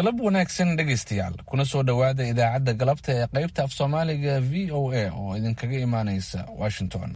galab wanaagsan dhegaystayaal kuna soo dhowaada idaacadda galabta ee qaybta af soomaaliga v o a oo idinkaga imaanaysa washington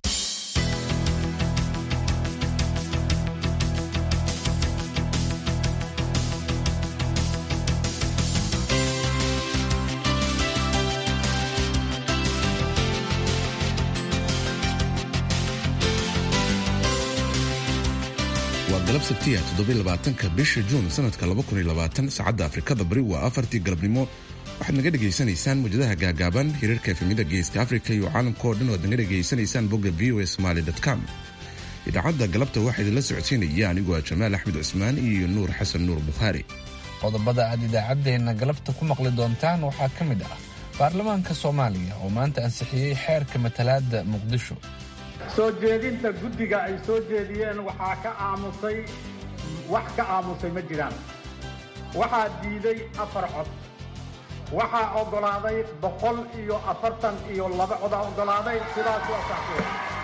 waa galab sabtiya toddobylabaatanka bisha juun sanadka saacadda afrikada bari waa afartii galabnimo waxaad naga dhegaysanaysaan mujadaha gaagaaban hirarka efemida geeska afrika iyo caalamkao dhan oad naga dhegaysanaysaan bogga v o somaly com idaacadda galabta waxaa idinla socodsiinaya anigoo ah jamaal axmed cusmaan iyo nuur xasan nuur bukhaari qodobada aad idaacaddeenna galabta ku maqli doontaan waxaa ka mid ah baarlamaanka soomaaliya oo maanta ansixiyey xeerka matalaadda muqdisho soo jeedinta guddiga ay soo jeediyeen waxaa ka aamusay wax ka aamusay ma jiraan waxaa diiday afar cod waxaa oggolaaday boqol iyo afartan iyo laba codaa oggolaaday sidaas waa saxsiya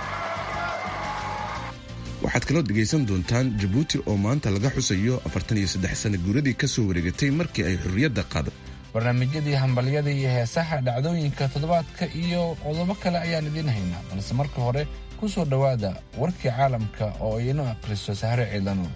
waxaad kaloo dhegaysan doontaan jabuuti oo maanta laga xusayo afartan iyo saddex sana guuradii ka soo wareegatay markii ay xurriyadda qaaday barnaamijyadii hambalyada iyo heesaha dhacdooyinka toddobaadka iyo qodobo kale ayaan idiin haynaa balse marka hore ku soo dhowaada warkii caalamka oo aynu akhriso sahre ciidano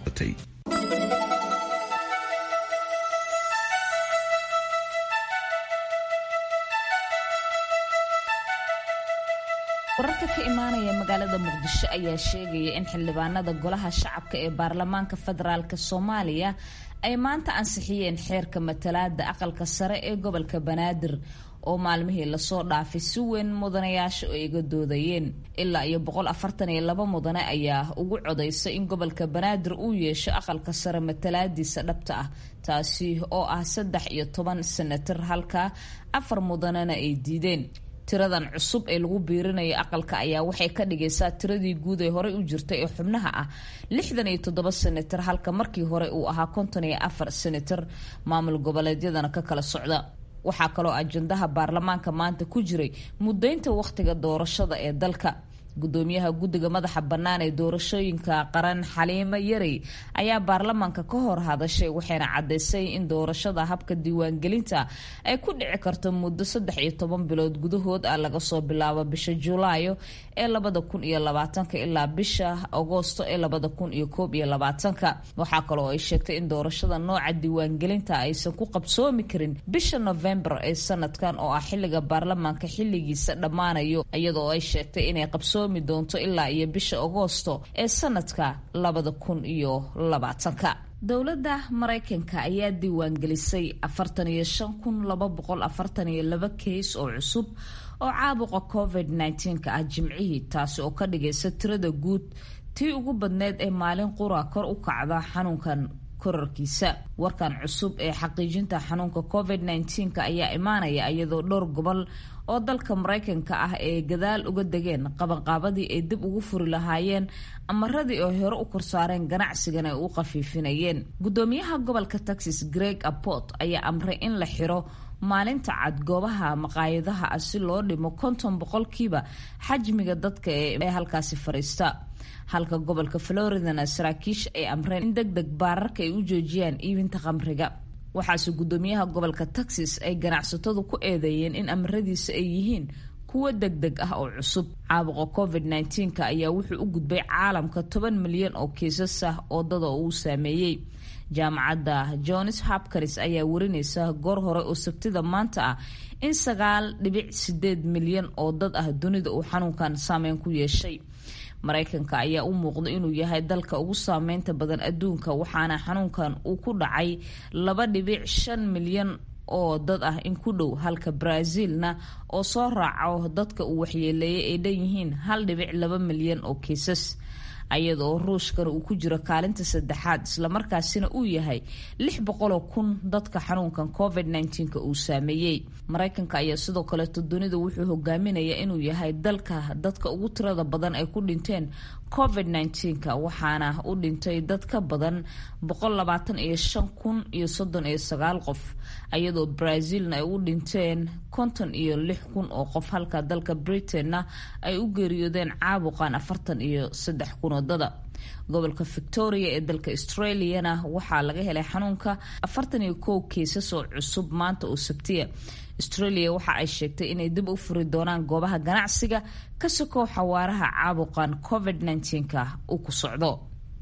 wararka ka imaanaya magaalada muqdisho ayaa sheegaya in xildhibaanada golaha shacabka ee baarlamaanka federaalk soomaaliya ay maanta ansixiyeen xeerka matalaada aqalka sare ee gobolka banaadir oo maalmihii lasoo dhaafay si weyn mudanayaasha ay iga doodayeen ilaa iyo boqol afartan iyo laba mudane ayaa ugu codaysay in gobolka banaadir uu yeesho aqalka sare matalaadiisa dhabta ah taasi oo ah saddex iyo toban senatar halka afar mudanena ay diideen tiradan cusub ee lagu biirinayo aqalka ayaa waxay ka dhigaysaa tiradii guud ee horey u jirtay ee xubnaha ah lixdan iyo toddoba senatar halka markii hore uu ahaa konton iyo afar senatar maamul goboleedyadana ka kala socda waxaa kaloo ajandaha baarlamaanka maanta ku jiray mudaynta wakhtiga doorashada ee dalka gudoomiyaha guddiga madaxa bannaan ee doorashooyinka qaran xaliimo yarey ayaa baarlamaanka ka hor hadashay waxayna caddaysay in doorashada habka diiwaangelinta ay ku dhici karto muddo saddex iyo toban bilood gudahood ah laga soo bilaabo bisha julaayo ee labada kun iyo labaatanka ilaa bisha agoosto ee labada kun iyo koob iyo labaatanka waxaa kaloo ay sheegtay in doorashada nooca diiwaangelinta aysan ku qabsoomi karin bisha novembar ee sanadkan oo ah xilliga baarlamaanka xilligiisa dhammaanayo iyadoo ay sheegtay inay qabso doonto ilaa iyo bisha agoosto ee sanadka labada kun iyo labaatanka dowladda maraykanka ayaa diiwaangelisay afartan iyo shan kun laba boqol afartan iyo laba keys oo cusub oo caabuqa covid nneteen-ka ah jimcihii taasi oo ka dhigaysa tirada guud tii ugu badneyd ee maalin qura kor u kacda xanuunkan korarkiisa warkan cusub ee xaqiijinta xanuunka covid nneteen-ka ayaa imaanaya iyadoo dhowr gobol oo dalka maraykanka ah ee gadaal uga degeen qabanqaabadii ay dib ugu furi lahaayeen amaradii oo hore u korsaareen ganacsigan ay u khafiifinayeen gudoomiyaha gobolka texas greg aport ayaa amray in la xiro maalinta cad goobaha maqaayadaha ah si loo dhimo konton boqolkiiba xajmiga dadka ee halkaasi fadhiista halka gobolka floridana saraakiisha ay amreen in deg deg baararka ay u joojiyaan iibinta khamriga waxaase gudoomiyaha gobolka texas ay ganacsatadu ku eedeeyeen in amaradiisa ay yihiin kuwo deg deg ah oo cusub caabuqa covid nneteen-ka ayaa wuxuu u gudbay caalamka toban milyan oo kiisas ah oo dada uu saameeyey jaamacadda johns hopkins ayaa warinaysa goor hore oo sabtida maanta ah in sagaal dhibic sideed milyan oo dad ah dunida uu xanuunkan saameyn ku yeeshay maraykanka ayaa u muuqda inuu yahay dalka ugu saameynta badan adduunka waxaana xanuunkan uu ku dhacay laba dhibic shan milyan oo dad ah in ku dhow halka brazilna oo soo raaco dadka uu waxyeeleeyay ay dhan yihiin hal dhibic laba milyan oo kiisas ayadaoo ruushkana uu ku jiro kaalinta saddexaad islamarkaasina uu yahay lix boqoloo kun dadka xanuunkan covid nneteen-ka uu saameeyey maraykanka ayaa sidoo kaleeto dunida wuxuu hogaaminayaa inuu yahay dalka dadka ugu tirada badan ay ku dhinteen covid nneteen-ka waxaana u dhintay dad ka badan boqol labaatan iyo shan kun iyo soddon iyo sagaal qof ayadoo brazilna ay u dhinteen konton iyo lix kun oo qof halka dalka britainna ay u geeriyoodeen caabuqan afartan iyo saddex kun oo moodada gobolka victoria ee dalka australiana waxaa laga helay xanuunka afartan iyo kow kiisas oo cusub maanta oo sabtiya australia waxa ay sheegtay inay dib u furi doonaan goobaha ganacsiga ka sokow xawaaraha caabuqan covid -19ka uu ku socdo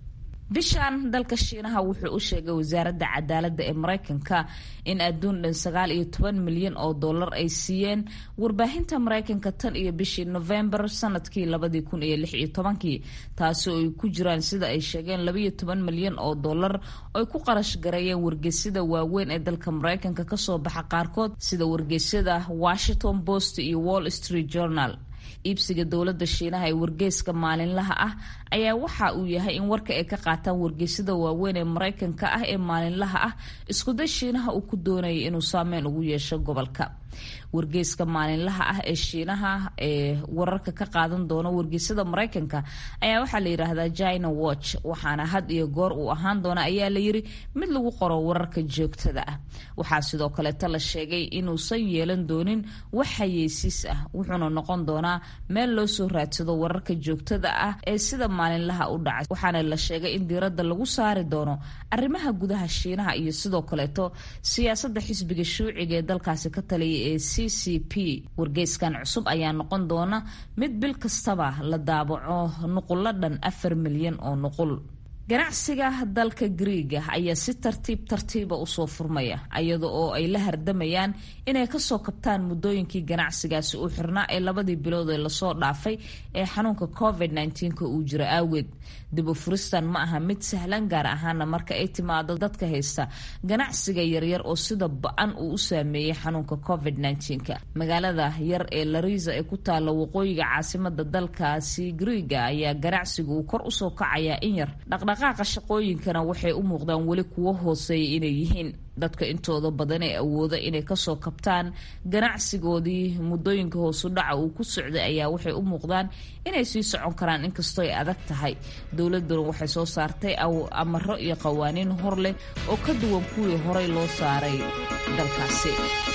bishan dalka shiinaha wuxuu u sheegay wasaaradda cadaaladda ee mareykanka in adduun dhan sagaal iyo toban milyan oo dollar ay siiyeen warbaahinta mareykanka tan iyo bishii novembar sanadkii labadii kun iyo lix iyo tobankii taasi oo ay ku jiraan sida ay sheegeen labaiyo toban milyan oo dollar oo ay ku qarash gareeyeen wargeysyada waaweyn ee dalka mareykanka kasoo baxa qaarkood sida wargeysyada washington post iyo wall street journal iibsiga dowladda shiinaha ee wargeyska maalinlaha ah ayaa waxa uu yahay in warka ay ka qaataan wargeysyada waaweyn ee mareykanka ah ee maalinlaha ah iskuday shiinaha uu ku doonayay inuu saameyn ugu yeesho gobolka wargeyska maalinlaha ah ee shiinaha ee wararka ka qaadan doona wargeysyada mareykanka ayaa waxaa la yidhaahdaa china watch waxaana had iyo goor uu ahaan doona ayaa la yiri mid lagu qoro wararka joogtada ah waxaa sidoo kaleeta la sheegay inuusan yeelan doonin wax hayeysiis ah wuxuuna noqon doonaa meel loo soo raadsado wararka joogtada ah ee sida maalinlaha u dhacay waxaana la sheegay in diiradda lagu saari doono arrimaha gudaha shiinaha iyo sidoo kaleeto siyaasadda xisbiga shuuciga ee dalkaasi ka taliya ee c c p wargeyskan cusub ayaa noqon doona mid bil kastaba la daabaco nuqullo dhan afar milyan oo nuqul ganacsiga dalka griiga ayaa si tartiib tartiiba usoo furmaya iyada oo ay la hardamayaan inay kasoo kabtaan muddooyinkii ganacsigaasi u xirnaa ee labadii bilood ee lasoo dhaafay ee xanuunka covid -19 uu jiro aaweed dib u furistan ma aha mid sahlan gaar ahaana marka ay timaado dadka haysta ganacsiga yaryar oo sida ba-an uu u saameeyey xanuunka covid -19 magaalada yar ee lariza ee ku taalla waqooyiga caasimada dalkaasi griiga ayaa ganacsiga uu kor usoo kacayaa in yar dhaqdhaqaaqa shaqooyinkana waxay u muuqdaan weli kuwo hooseeya inay yihiin dadka intooda badan ee awooda inay kasoo kabtaan ganacsigoodii muddooyinka hoosu dhaca uu ku socday ayaa waxay u muuqdaan inay sii socon karaan inkastoo ay adag tahay dowladuna waxay soo saartay amaro iyo qawaaniin hor leh oo ka duwan kuwii horey loo saaray dalkaasi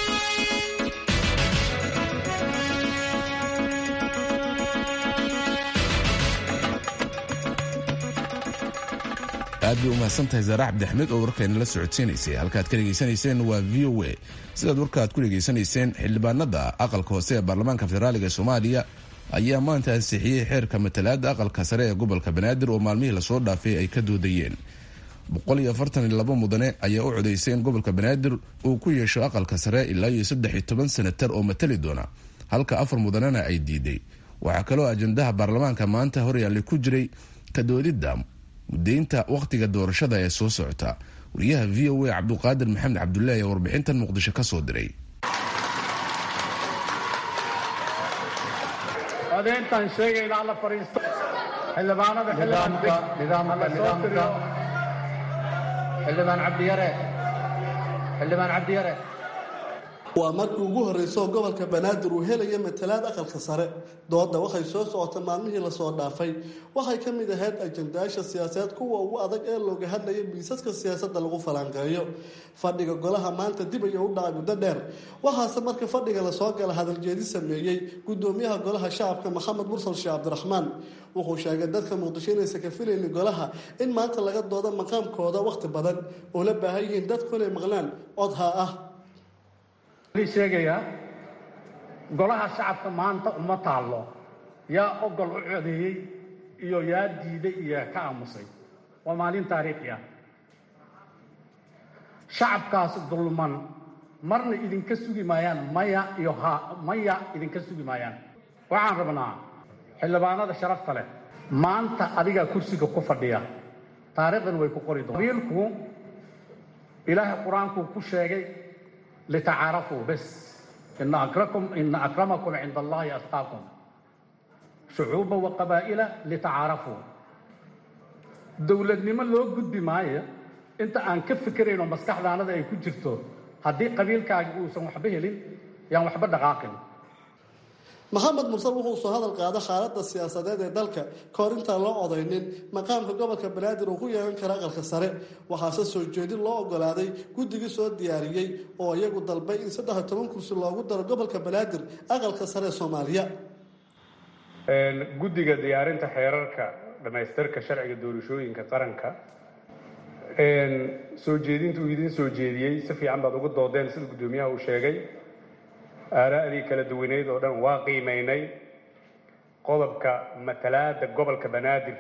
aad bay u mahadsantahay zaare cabdi axmed oo warkayna la socodsiinaysay halkaad ka dhegaysanayseen waa v o a sidaad warkaaad ku dhegaysanayseen xildhibaanada aqalka hoose ee baarlamaanka federaaliga soomaaliya ayaa maanta ansixiyey xeerka matalaada aqalka sare ee gobolka banaadir oo maalmihii lasoo dhaafay ay ka doodayeen mudane ayaa u codaysay in gobolka banaadir uu ku yeesho aqalka sare ilaa iyo saddex iyo toban senatar oo matali doona halka afar mudanena ay diiday waxaa kaloo ajandaha baarlamaanka maanta horyaallay ku jiray kadoodidda mudaynta wakhtiga doorashada ee soo socota wariyaha v o a cabduqaadir maxamed cabdullahi ee warbixintan muqdisho ka soo diray codeyntaan sheegayna alla fadhiisto xildhibaanada xildhibaan cabdiyare xildhibaan cabdiyare waa markii ugu horreysay oo gobolka banaadir uu helaya matalaad aqalka sare dooda waxay soo socota maalmihii lasoo dhaafay waxay ka mid ahayd ajandayaasha siyaasadeed kuwa ugu adag ee looga hadlaya miisaska siyaasadda lagu falanqeeyo fadhiga golaha maanta dib ayuu u dhacay muddo dheer waxaase marka fadhiga lasoo gala hadaljeedi sameeyey gudoomiyaha golaha shacabka maxamed mursal sheekh cabdiraxmaan wuxuu sheegay dadka muqdisho inaysan ka filaynin golaha in maanta laga doodo maqaamkooda wakhti badan oo la baahan yihiin dadku inay maqlaan codhaa ah sheegayaa golaha shacabka maanta uma taallo yaa ogol u codeeyey iyo yaa diiday iyo ka aamusay waa maalin taariikhi ah shacabkaas dulman marna idinka sugi maayaan maya iyo ha maya idinka sugi maayaan waxaan rabnaa xildhibaanada sharafta leh maanta adigaa kursiga ku fadhiya taariikhdan way ku qori doon qabiilku ilaahay qur-aankuu ku sheegay litacaarafuu bes ina akrakum ina akramakum cinda allahi asqaakum shucuuba wa qabaa'ila litacaarafuu dowladnimo loo gudbi maayo inta aan ka fikirayno maskaxdaanada ay ku jirto haddii qabiilkaagi uusan waxba helin yaan waxba dhaqaaqin maxamed mursal wuxuu soo hadal qaada xaaladda siyaasadeed ee dalka kahor intaan loo odaynin maqaamka gobolka banaadir uu ku yeelan kara aqalka sare waxaase soo jeedin loo ogolaaday guddigii soo diyaariyey oo iyagu dalbay in saddex iyo toban kursi loogu daro gobolka banaadir aqalka sare ee soomaaliya guddiga diyaarinta xeerarka dhammaystirka sharciga doorashooyinka qaranka soo jeedinta uu idin soo jeediyey si fiican baad uga doodeen sida guddoomiyaha uu sheegay aaraa'dii kala duwaneyd oo dhan waa qiimaynay qodobka matalaada gobolka banaadir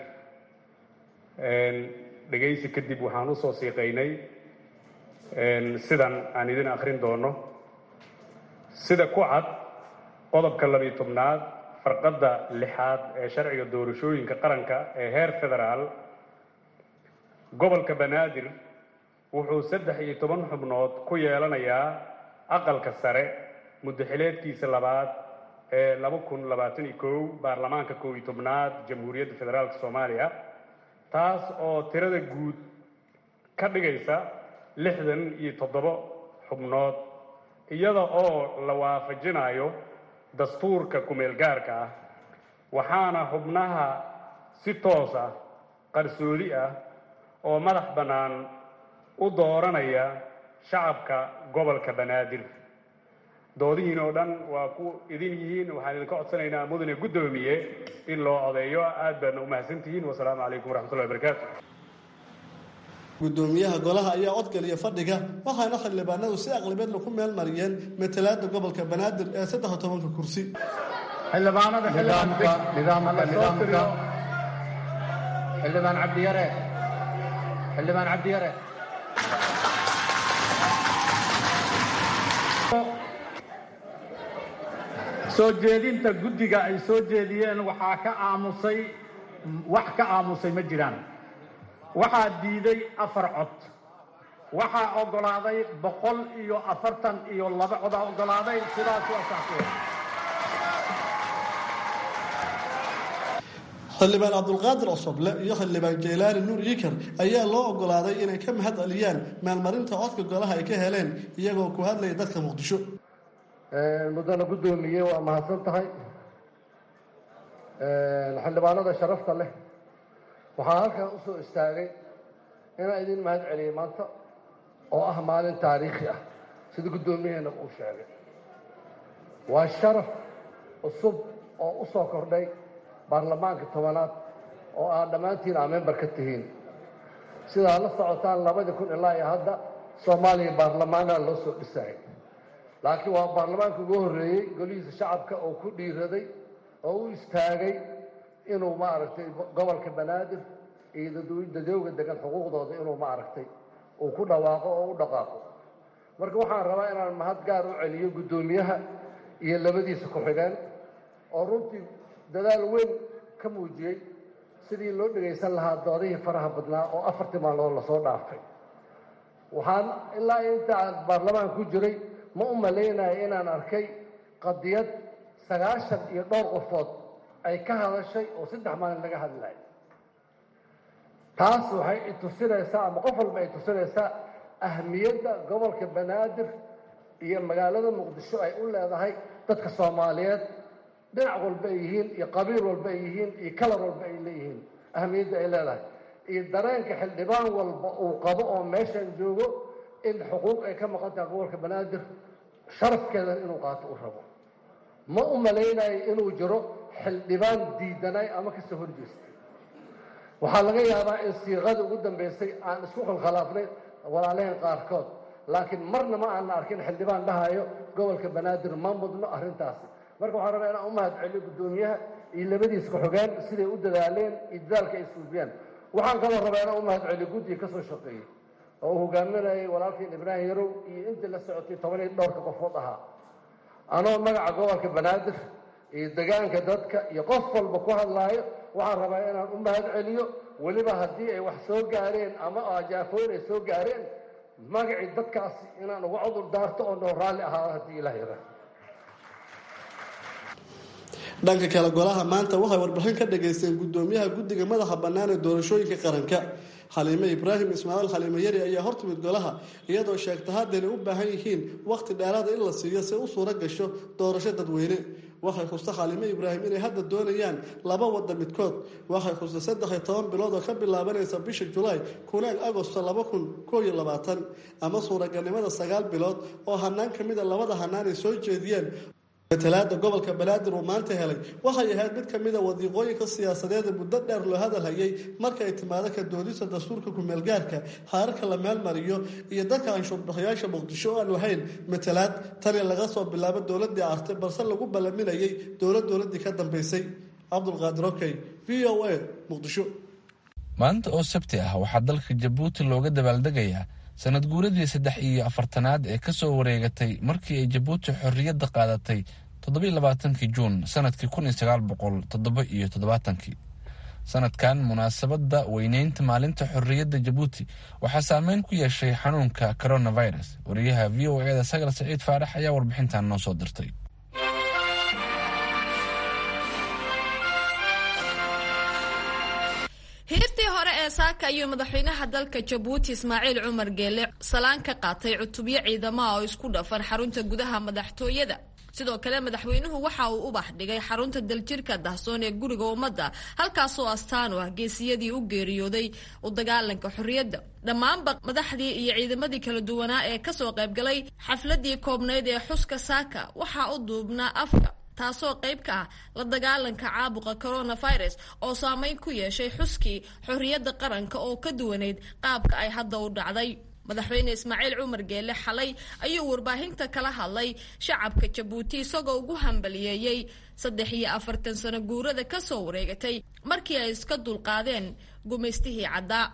dhegaysi kadib waxaan usoo siiqaynay sidan aan idin akrin doono sida ku cad qodobka labiyo tobnaad farqadda lixaad ee sharciga doorashooyinka qaranka ee heer federaal gobolka banaadir wuxuu saddex iyo toban xubnood ku yeelanayaa aqalka sare muddaxileedkiisa labaad ee laba kun labaatan iyo kow baarlamaanka kow iyo tobnaad jamhuuriyadda federaalka soomaaliya taas oo tirada guud ka dhigaysa lixdan iyo toddobo xubnood iyada oo la waafajinayo dastuurka kumeel gaarka ah waxaana xubnaha si toos ah qarsoodi ah oo madax bannaan u dooranaya shacabka gobolka banaadir doodihiin oo dhan waa ku idin yihiin waxaan idinka codsanaynaa mudane guddoomiye in loo codeeyo aad baadna u mahadsantihiin wasalaamu calaykum waraxmatullahi wabarakaatu gudoomiyaha golaha ayaa codgaliya fadhiga waxaana xildhibaanadu si aqlibeedna ku meel mariyeen matalaada gobolka banaadir ee saddex tobanka kursi xildhibaanada nidaamka nidaamka nidaamka xildhibaan cabdiyare xildhibaan cabdiyare soo jeedinta guddiga ay soo jeediyeen waxaa ka aamusay wax ka aamusay ma jiraan waxaa diiday afar cod waxaa oggolaaday boqol iyo afartan iyo laba codaa oggolaaday sidaas waa saxseen xildhibaan cabdulqaadir cosoble iyo xildhibaan jeylaani nuur yikar ayaa loo oggolaaday inay ka mahad celiyaan maalmarinta codka golaha ay ka heleen iyagoo ku hadlaya dadka muqdisho muddana guddoomiye waa mahadsan tahay xildhibaanada sharafta leh waxaa halkan u soo istaagay inaan idin mahad celiyey maanta oo ah maalin taariikhi ah sida guddoomiyaheena uu sheegay waa sharaf cusub oo u soo kordhay baarlamaanka tobanaad oo aad dhammaantiin aa member ka tihiin sidaa la socotaan labadii kun ilaa iyo hadda soomaaliya baarlamaanaa loo soo dhisayay laakiin waa baarlamaanka ugu horreeyey golihiisa shacabka oo ku dhiiraday oo u istaagay inuu maaragtay gobolka banaadir iyo dadowga degan xuquuqdooda inuu maaragtay uu ku dhawaaqo oo u dhaqaaqo marka waxaan rabaa inaan mahad gaar u celiyo guddoomiyaha iyo labadiisa ku-xigeen oo runtii dadaal weyn ka muujiyey sidii loo dhegaysan lahaa doodihii faraha badnaa oo afartii maalmood lasoo dhaafay waxaan ilaa inta aan baarlamaanka ku jiray ma u malaynayo inaan arkay qadiyad sagaashan iyo dhowr qofood ay ka hadashay oo saddex maalin laga hadlayo taas waxay itusinaysaa ama qof walba ay tusinaysaa ahmiyadda gobolka banaadir iyo magaalada muqdisho ay u leedahay dadka soomaaliyeed dhinac walba ay yihiin iyo qabiil walba ay yihiin iyo kalar walba ay leeyihiin ahmiyadda ay leedahay iyo dareenka xildhibaan walba uu qabo oo meeshan joogo in xuquuq ay ka maqan tahay gobolka banaadir sharafkeedan inuu qaato u rabo ma u malaynayo inuu jiro xildhibaan diidanay ama kasoo horjeestay waxaa laga yaabaa in siiqadii ugu dambaysay aan isku khalkhalaafnay walaalaheen qaarkood laakiin marna ma aanna arkin xildhibaan dhahayo gobolka banaadir ma mudno arrintaasi marka waxaan rabaa inaan u mahad celiyo guddoomiyaha iyo labadiis ku-xogeen siday u dadaaleen iyo dadaalka ay suufiyeen waxaan kaloo rabaa inaan u mahad celiyo guddiga ka soo shaqeeyey oo uu hogaaminayay walaalkiin ibraahim yarow iyo intii la socotay toban iyo dhowrka qofood ahaa anoo magaca gobolka banaadir iyo degaanka dadka iyo qof walba ku hadlaayo waxaan rabaa inaan u mahad celiyo weliba haddii ay wax soo gaareen ama ajaafooyin ay soo gaareen magacii dadkaasi inaan uga cudur daarto oo noo raalli ahaado haddii ilaah yara dhanka kale golaha maanta waxay warbixin ka dhageysteen guddoomiyaha guddiga madaxa bannaan ee doorashooyinka qaranka xaliime ibraahim ismaaciil xaliime yari ayaa hortimid golaha iyadoo sheegta haddaynay u baahan yihiin wakhti dheeraada in la siiyo si u suuro gasho doorasho dadweyne waxay xusta xaliime ibraahim inay hadda doonayaan laba wadda midkood waxay xusta saddex iyo toban bilood oo ka bilaabanaysa bisha julaay kunaag agosto laba kun koo iyo labaatan ama suuragalnimada sagaal bilood oo hanaan ka mida labada hanaan ay soo jeediyeen matalaada gobolka banaadir uu maanta helay waxay ahayd mid kamid a wadiiqooyinka siyaasadeeda muddo dheer loo hadalhayay marka ay timaado ka doodista dastuurka kumeelgaarka xaararka la meelmariyo iyo dadka anshuurbixiyaasha muqdisho oo aan lahayn matalaad tani laga soo bilaabo dowladii artay balse lagu ballaminayay dowlad dowladii ka dambeysay cabdulqaadir okey v o a muqdisho maanta oo sabti ah waxaa dalka jabuuti looga dabaaldegayaa sanad guuradii saddex iyo afartanaad ee kasoo wareegatay markii ay jabuuti xorriyadda qaadatay toddobailabaatankii juun sanadkii kun iyo sagaal boqol toddoba iyo toddobaatankii sanadkan munaasabadda weyneynta maalinta xorriyadda jabuuti waxaa saameyn ku yeeshay xanuunka coronavirus wariyaha v o eda sagal saciid faarax ayaa warbixintan noo soo dirtay hiirtii hore ee saaka ayuu madaxweynaha dalka jabuuti ismaaciil cumar geele salaan ka qaatay cutubyo ciidamaha oo isku dhafan xarunta gudaha madaxtooyada sidoo kale madaxweynuhu waxa uu ubax dhigay xarunta daljirka dahsoon ee guriga ummadda halkaasoo astaan u ah geesiyadii u geeriyooday u dagaalanka xorriyadda dhammaanba madaxdii iyo ciidamadii kala duwanaa ee kasoo qaybgalay xafladii koobnayd ee xuska saaka waxaa u duubnaa afka taasoo qayb ka ah la dagaalanka caabuqa coronavirus oo saameyn ku yeeshay xuskii xorriyadda qaranka oo ka duwanayd qaabka ay hadda u dhacday madaxweyne ismaaciil cumar geele xalay ayuu warbaahinta kala hadlay shacabka jabuuti isagoo ugu hambaliyeeyey saddex iyo afartan sano guurada kasoo wareegatay markii ay iska dulqaadeen gumaystihii caddaa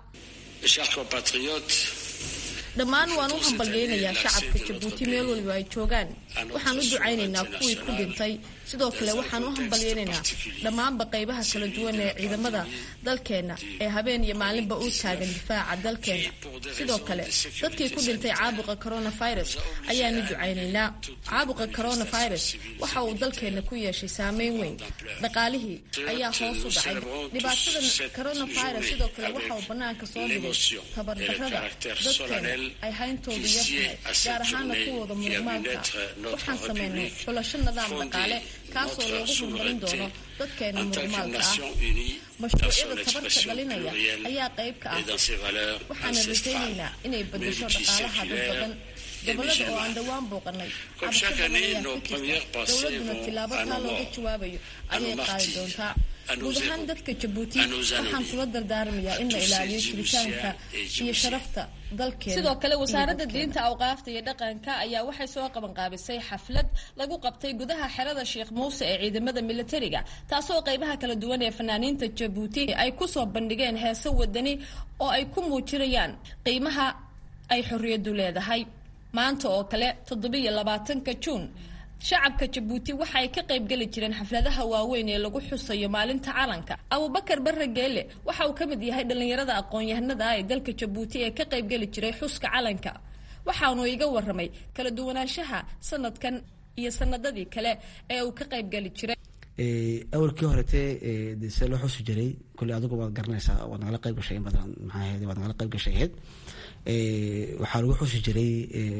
dhammaan waan u hambalyeynayaa shacabka jabuuti meel waliba ay joogaan waxaan u ducaynaynaa kuwii ku dhintay sidoo kale waxaan u hambalyeynaynaa dhammaanba qaybaha kala duwan ee ciidamada dalkeenna ee habeen iyo maalinba u taagan difaaca dalkeenna sidoo kale dadkii ku dhintay caabuqa coronavirus ayaanu ducaynaynaa caabuqa coronavirus waxa uu dalkeenna ku yeeshay saameyn weyn dhaqaalihii ayaa hoos u dhacay dhibaatadan coronavirus sidoo kale waxa uu bannaanka soo dhigay tabardarrada dadkeena ay hayntoodu yartahay gaar ahaana kuwooda murmaalka waxaan sameynay xulasho nidaam dhaqaale kaasoo loogu horumarin doono dadkeena murmaalka ah mashruucyada tabarka dhalinaya ayaa qayb ka ah waxaana rajaynaynaa inay bedesho dhaqaalaha dad badan gobolada oo aan dhowaan booqanay cabasho badan ayaa ka jirta dowladuna tilaabo taa looga jawaabayo ayay qaadi doontaa guud ahaan dadka jabuuti waxaan kula dardaarmayaa in la ilaaliyo jiritaanka iyo sharafta dalkeena sidoo kale wasaaradda diinta awqaafta iyo dhaqanka ayaa waxay soo qabanqaabisay xaflad lagu qabtay gudaha xerada sheekh muuse ee ciidamada militariga taasoo qaybaha kala duwan ee fanaaniinta jabuuti ay kusoo bandhigeen heeso wadani oo ay ku muujinayaan qiimaha ay xorriyaddu leedahay maanta oo kale toddobiyo labaatanka juun shacabka jabuuti waxa ay ka qaybgeli jireen xafladaha waaweyn ee lagu xusayo maalinta calanka abubakar barre geele waxa uu ka mid yahay dhallinyarada aqoon-yahanada ah ee dalka jabuuti ee ka qaybgeli jiray xuska calanka waxaanu iga waramay kala duwanaanshaha sanadkan iyo sanadadii kale ee uu ka qaybgeli jiray awalkii horetee de see loo xusi jiray kule adigu waad garanaysaa waad nagala qayb gashay in badan maxaa ahayd waad nagala qayb gashay ahayd waxaa lagu xusi jiray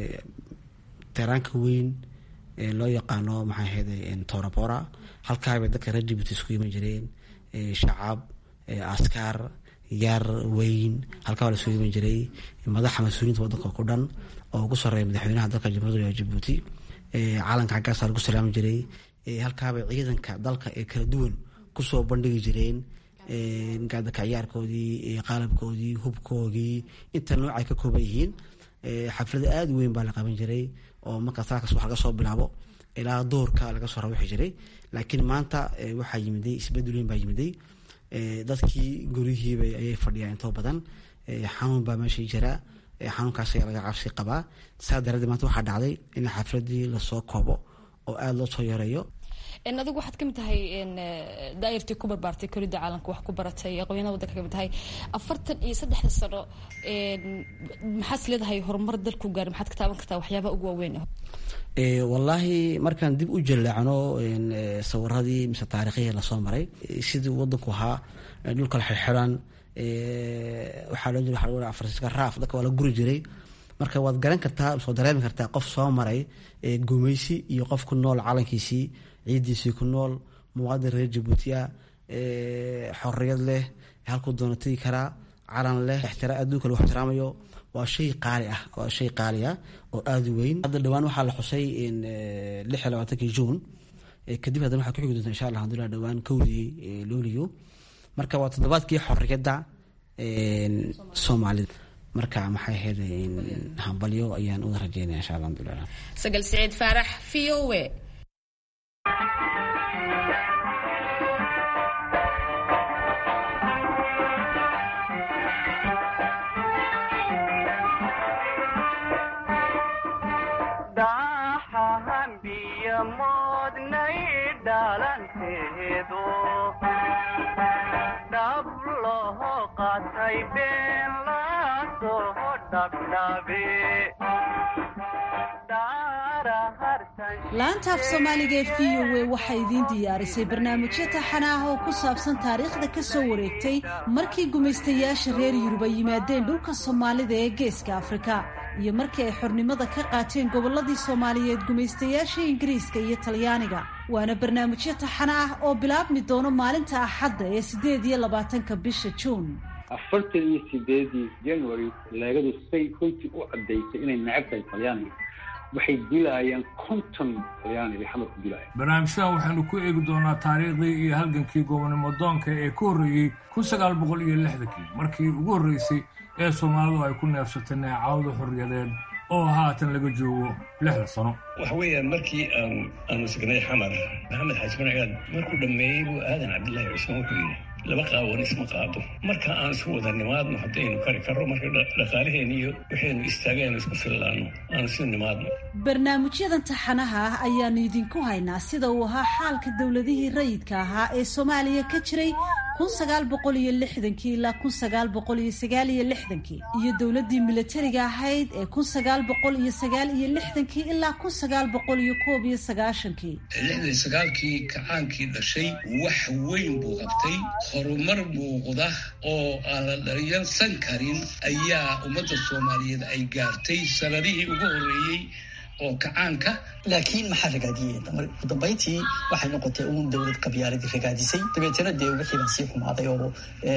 teraanka weyn loo yaqaano maxaa ahayd torabora halkaabay dadka reer jibuuti isku iman jireen shacab askar yar weyn halkaabaa la isku iman jiray madaxa mas-uuliyiinta wadanka ku dhan oo ugu soreeya madaxweynaha dalka jamhuuriyadda jabuuti calanka xaggaasaa lagu salaami jiray halkaabay ciidanka dalka ee kala duwan kusoo bandhigi jireen gaadaka ciyaarkoodii qalabkoodii hubkoodii inta nooc ay ka kooban yihiin xaflada aada weyn baa la qaban jiray oo markaa saakaas wax laga soo bilaabo ilaa doorka laga soo rawaxi jiray laakiin maanta waxaa yimiday isbedel weyn baa yimiday dadkii guryihiiba ayay fadhiyaan intoo badan xanuun baa meesha jira xanuunkaas ayaa laga cabsi qabaa saa daraaddeed maanta waxaa dhacday in xafladii lasoo koobo oo aada loo soo yareeyo adigu waxaad kamid tahay daayirtii ku barbaartay koridda caalamka wax ku baratay aqoonyada wadanka kamid tahay afartan iyo saddexda sano maxaad leedahay horumar dalku gaari maxaad ka taaban kartaa waxyaabaha ugu waaweyn wallaahi markaan dib u jaleecno sawiradii mise taarikhihii lasoo maray sidii wadanku ahaa dhulka la xirxiran waxaa loo jira waa afarsiska raaf dadka waa la guri jiray marka waad garan kartaa soo dareemi kartaa qof soo maray gumeysi iyo qof ku nool calankiisii ciidiisii ku nool muwaadin reer jabuutiya xoriyad leh halkuu doono tegi karaa calan leh adduunka lagu ixtiraamayo waa shay qaali ah waa shay qaali ah oo aada u weyn hadda dhowaan waxaa la xusay lix iyo labaatankii juun kadib haddana waxaa ku xigi doonta insha allah alhamdulillah dhowaan kowdii luuliyo marka waa toddobaadkii xorriyadda soomaalida marka maxay ahayd hambalyo ayaan uda rajeynaya insha allah alhamdulillah sagal siciid faarax v o a laanta af soomaaliga ee v o a waxaa idiin diyaarisay barnaamijyo taxana ah oo ku saabsan taariikhda ka soo wareegtay markii gumaystayaasha reer yurub ay yimaadeen dhulka soomaalida ee geeska afrika iyo markii ay xornimada ka qaateen gobolladii soomaaliyeed gumaystayaasha ingiriiska iyo talyaaniga waana barnaamijyo taxana ah oo bilaabmi doono maalinta axadda ee siddeed iyo labaatanka bisha juun afartan iyo sideedii january leegadu say runtii u caddaysay inay necab tahay talyaaniga waxay dilaayaan konton talyaani bay xamar ku dilaayaan barnaamijyadan waxaynu ku eegi doonaa taariikhdii iyo halgankii gobonimo doonka ee ka horreeyey kun sagaal boqol iyo lixdankii markii ugu horreysay ee soomaalidu ay ku neefsatay neecawda xorriyadeed oo haatan laga joogo lixda sano waxa weeyaan markii aan aanu signay xamar maxamed xaaji marcigaad markuu dhammeeyey buu aadan cabdillaahi cusmaan wuxuu yidhi laba qaawan isma qaado marka aan isu wada nimaadno haddaynu kari karro marka dhaqaalaheena iyo waxaynu istaagaynu isku fillaano aan isu nimaadno barnaamijyadan taxanaha ah ayaanu idinku haynaa sida uu ahaa xaalka dowladihii rayidka ahaa ee soomaaliya ka jiray kun sagaal boqol iyo lixdankii ilaa kun sagaal boqol iyo sagaal iyo lixdankii iyo dowladdii milatariga ahayd ee kun sagaal boqol iyo sagaal iyo lixdankii ilaa kun sagaal boqol iyo koob iyo sagaashankii lixdan sagaalkii kacaankii dhashay wax weyn buu qabtay horumar muuqda oo aan la dhaliyansan karin ayaa ummadda soomaaliyeed ay gaartay sanadihii ugu horreeyey oo kacaanka laakiin maxaa ragaadiyey ugu dambayntii waxay noqotay uun dowlad qabyaaladii ragaadisay dabeetana dee wixii baa sii xumaaday oo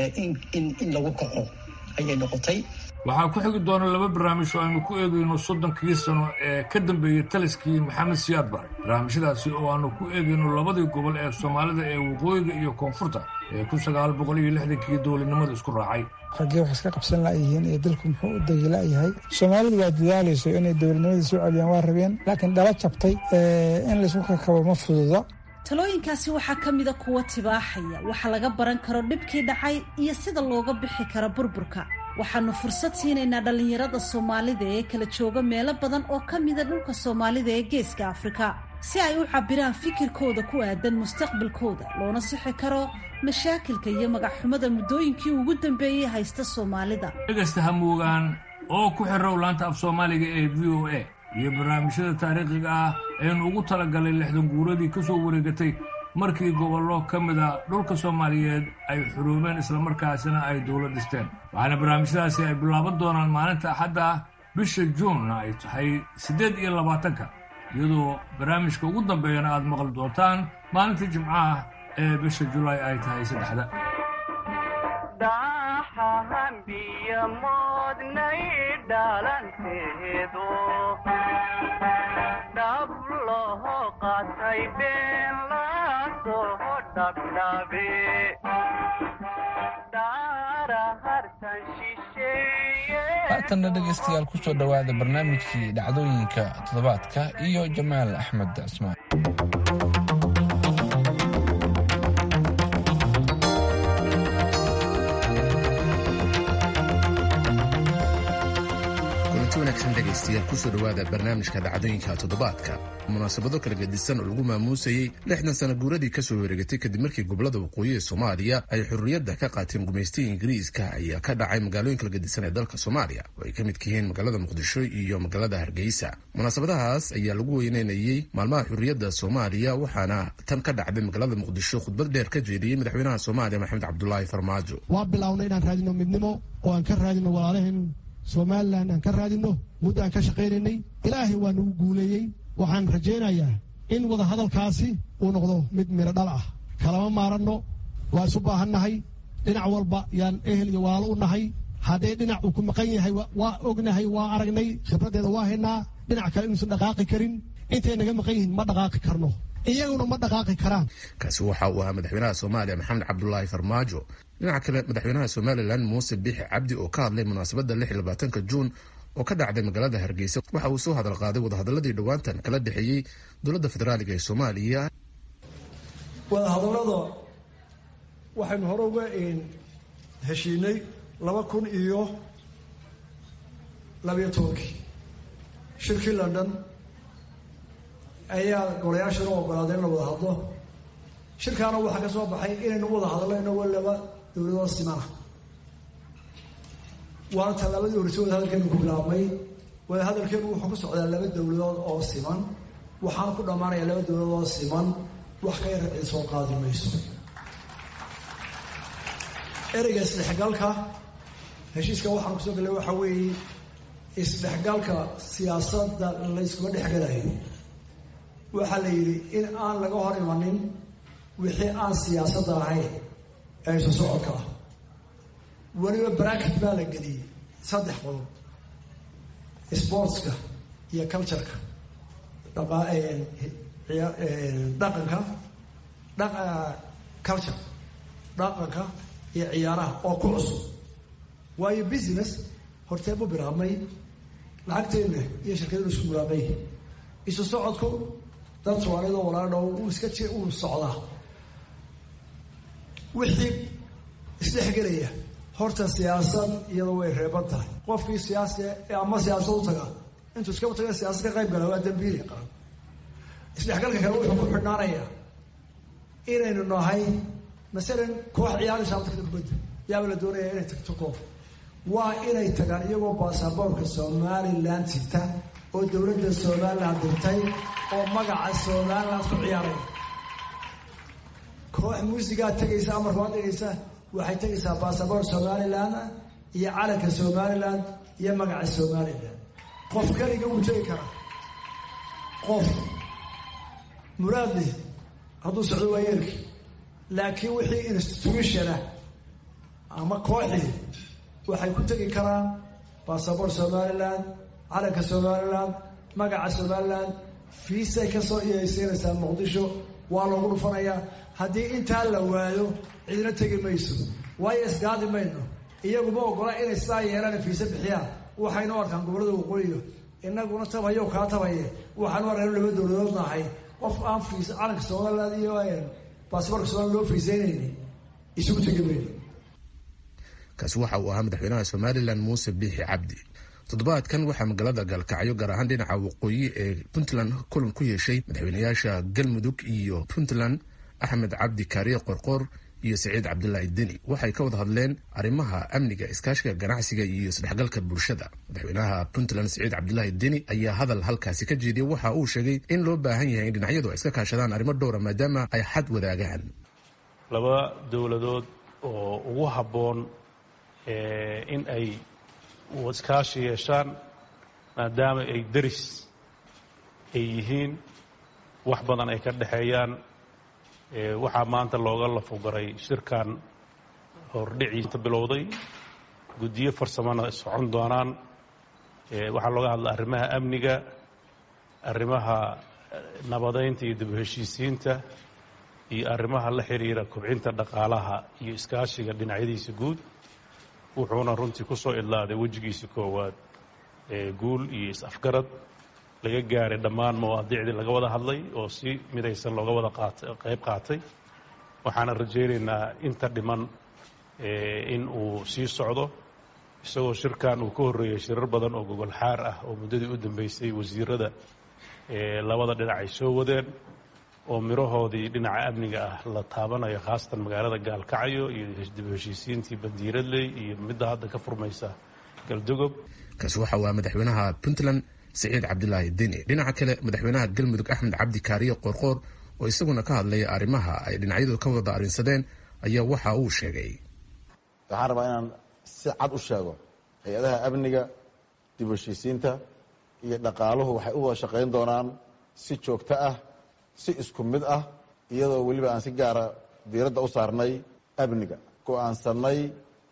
in lagu kaco ayay noqotay waxaa ku xigi doona laba barnaamij oo aynu ku eegayno soddonkii sano ee ka dambeeyey taliskii maxamed siyaad bare barnaamijyadaasi oo aanu ku eegayno labadii gobol ee soomaalida ee waqooyiga iyo koonfurta ee kun sagaal boqol iyo lixdankii dowladnimada isku raacay raggee wax iska qabsan la'yihiin iyo dalku muxuu u degi la'yahay soomaalidu waa dadaalayso inay dowladnimadii soo celiyaan waa rabeen laakiin dhala jabtay in laysku kakabo ma fududa talooyinkaasi waxaa ka mida kuwa tibaaxaya waxa laga baran karo dhibkii dhacay iyo sida looga bixi karo burburka waxaanu fursad siinaynaa dhallinyarada soomaalida ee kala jooga meelo badan oo ka mida dhulka soomaalida ee geeska afrika si ay u cabbiraan fikirkooda ku aadan mustaqbalkooda loona sixi karo mashaakilka iyo magacxumada muddooyinkii ugu dambeeyey haysta soomaalida dhegaysta hamuugaan oo ku xirow laanta af soomaaliga ee v o a iyo barnaamijyada taariikhiga ah aynu ugu talagalay lixdan guuradii ka soo wareegatay markii gobollo ka mida dhulka soomaaliyeed ay xuruumeen islamarkaasina ay dowlad dhisteen waxaana barnaamijyadaasi ay bilaaban doonaan maalinta axadda ah bisha juunna ay tahay siddeed iyo labaatanka iyadoo barnaamijka ugu dambeeyana aad maqli doontaan maalinta jimcaha ee bisha julaay ay tahay saddexda haatanna dhegaystayaal ku soo dhowaada barnaamijkii dhacdooyinka toddobaadka iyo jamaal axmed cismaan kulanti wanaagsan dhegaystayaal kusoo dhowaada barnaamijka dhacdooyinka toddobaadka munaasabado kala gedisan oo lagu maamuusayey lixdan sana guuradii kasoo wareegatay kadib markii gobolada waqooyi ee soomaaliya ay xurriyadda ka qaateen gumaystiga ingiriiska ayaa ka dhacay magaalooyin kala gedisan ee dalka soomaaliya oo ay ka midka yihiin magaalada muqdisho iyo magaalada hargeysa munaasabadahaas ayaa lagu weyneynayey maalmaha xurriyadda soomaaliya waxaana tan ka dhacday magaalada muqdisho khudbad dheer ka jeediyey madaxweynaha soomaaliya maxamed cabdulaahi farmaajo waa bilownay inaan raadino midnimo oo aan ka raadino walaalaheen somalilan aan ka raadino muddo aan ka shaqaynaynay ilaahay waa nagu guuleeyey waxaan rajaynayaa in wada hadalkaasi uu noqdo mid miro dhal ah kalama maaranno waa isu baahannahay dhinac walba yaan ehel iyo walaalo u nahay haddee dhinac uu ku maqan yahay waa ognahay waa aragnay khibraddeeda waa haynaa dhinac kale inuusan dhaqaaqi karin intay naga maqan yihiin ma dhaqaaqi karno iyaguna ma dhaqaaqi karaan kaasi waxa uu ahaa madaxweynaha soomaaliya maxamed cabdulaahi farmaajo dhinaca kale madaxweynaha somalilan muuse biixi cabdi oo ka hadlay munaasabadda lix iyo labaatanka juun oo ka dhacday magaalada hargeysa waxa uu soo hadal qaaday wadahadaladii dhowaantan kala dhexeeyey dowladda federaaliga ee soomaaliya wadahadallada waxaynu hore uga heshiinay laba kun iyo labayo tobankii shirkii london ayaa golayaashana ogolaaday in la wada hadlo shirkaana waxaa ka soo baxay inaynu wada hadlayno walaba dowladoo simana waana tallaabadii horeyse wadahadalkeenu ku bilaabmay wadahadalkeenu wuxuu ku socdaa laba dowladood oo siman waxaana ku dhammaanaya laba dowladood oo siman wax ka yar cid soo qaadi mayso ereyga isdhexgalka heshiiska waxaan kusoo gallay waxaa weeye isdhexgalka siyaasadda layskuma dhexgalayo waxaa la yidhi in aan laga hor imanin wixii aan siyaasadda ahayn ee isu socodka ah weliba bracket baa la geliyey saddex qodob sportska iyo cultureka dhaqanka culture dhaqanka iyo ciyaaraha oo ku cusub waayo business hortee bu bilaabmay lacagteenna iyo shirkadenu isku bilaabmay isu socodku dad soomaaliyadoo walaadhow uu iska ji uu socdaa wixii isdhexgelaya horta siyaasad iyadoo way reeban tahay qofkii siyaasi ama siyaasad u taga intuu iskaba taga siyaasad ka qayb gala waa dambiili qaran isdhexgalka kale wuxuu ku xidhnaanayaa inaynu nahay masalan koox ciyaaraysa halka kubadda yaaba la doonaya inay tagto koof waa inay tagaan iyagoo baasaboorka somalilan sita oo dowladda somalilan dirtay oo magaca somalilan ku ciyaaraya koox muusigaa tegaysa amarka waa tegaysa waxay tegaysaa baasaboor somalilan iyo calanka somalilan iyo magaca somalilan qof keliga wuu tegi karaa qof muraadleh hadduu socdo waa yeelki laakiin wixii institutionah ama kooxii waxay ku tegi karaan baasaboor somalilan calanka somalilan magaca somalilan fiisay kasoo iyaysiinaysaa muqdisho waa loogu dhufanayaa haddii intaa la waayo cidina tegi mayso waayo isgaadi mayno iyaguma ogola inay sidaa yeelaan fiise bixiyaan waxaynu arkaan gobollada waqooyiga inaguna tabayo kaa tabaye waxaanu arkaan laba dowladood nahay qof aan fiis calanka somalilan iyo baasaboorka somalilan loo fiiseynayni isugu tegi mayno kaasi waxa uu ahaa madaxweynaha somalilan muuse biixi cabdi toddobaadkan waxaa magaalada gaalkacyo gaar ahaan dhinaca waqooyi ee puntland kulan ku yeeshay madaxweynayaasha galmudug iyo puntland axmed cabdi kaariye qorqoor iyo saciid cabdulaahi deni waxay ka wada hadleen arrimaha amniga iskaashiga ganacsiga iyo isdhexgalka bulshada madaxweynaha puntland saciid cabdulaahi deni ayaa hadal halkaasi ka jeediyay waxa uu sheegay in loo baahan yahay in dhinacyadu ay iska kaashadaan arrimo dhowra maadaama ay xad wadaagaan laba dowladood oo ugu habboon in ay iskaashi yeeshaan maadaama ay deris ay yihiin wax badan ay ka dhexeeyaan waxaa maanta looga lafogaray shirkan hordhiciisa bilowday guddiyo farsamona socon doonaan waxaa looga hadla arrimaha amniga arrimaha nabadeynta iyo dib heshiisiinta iyo arrimaha la xiriira kobcinta dhaqaalaha iyo iskaashiga dhinacyadiisa guud wuxuuna runtii ku soo idlaaday wejigiisa koowaad guul iyo is-afgarad laga gaaray dhammaan mawaadiicdii laga wada hadlay oo si midaysan looga wada qayb qaatay waxaana rajaynaynaa inta dhiman in uu sii socdo isagoo shirkan uu ka horreeyey shirar badan oo gogol xaar ah oo muddadii u dambeysay wasiirada labada dhinac ay soo wadeen oo mirahoodii dhinaca amniga ah la taabanayo khaasatan magaalada gaalkacyo iyo dib heshiisiintii bandiiradley iyo midda hadda ka furmaysa galdogob kaasi waxa uu ahaa madaxweynaha puntland saciid cabdulaahi deni dhinaca kale madaxweynaha galmudug axmed cabdi kaariye qoorqoor oo isaguna ka hadlaya arrimaha ay dhinacyadu ka wada arrinsadeen ayaa waxa uu sheegay waxaan rabaa inaan si cad u sheego hay-adaha amniga dib heshiisiinta iyo dhaqaaluhu waxay u wada shaqayn doonaan si joogto ah si isku mid ah iyadoo weliba aan si gaara diiradda u saarnay amniga go-aansanay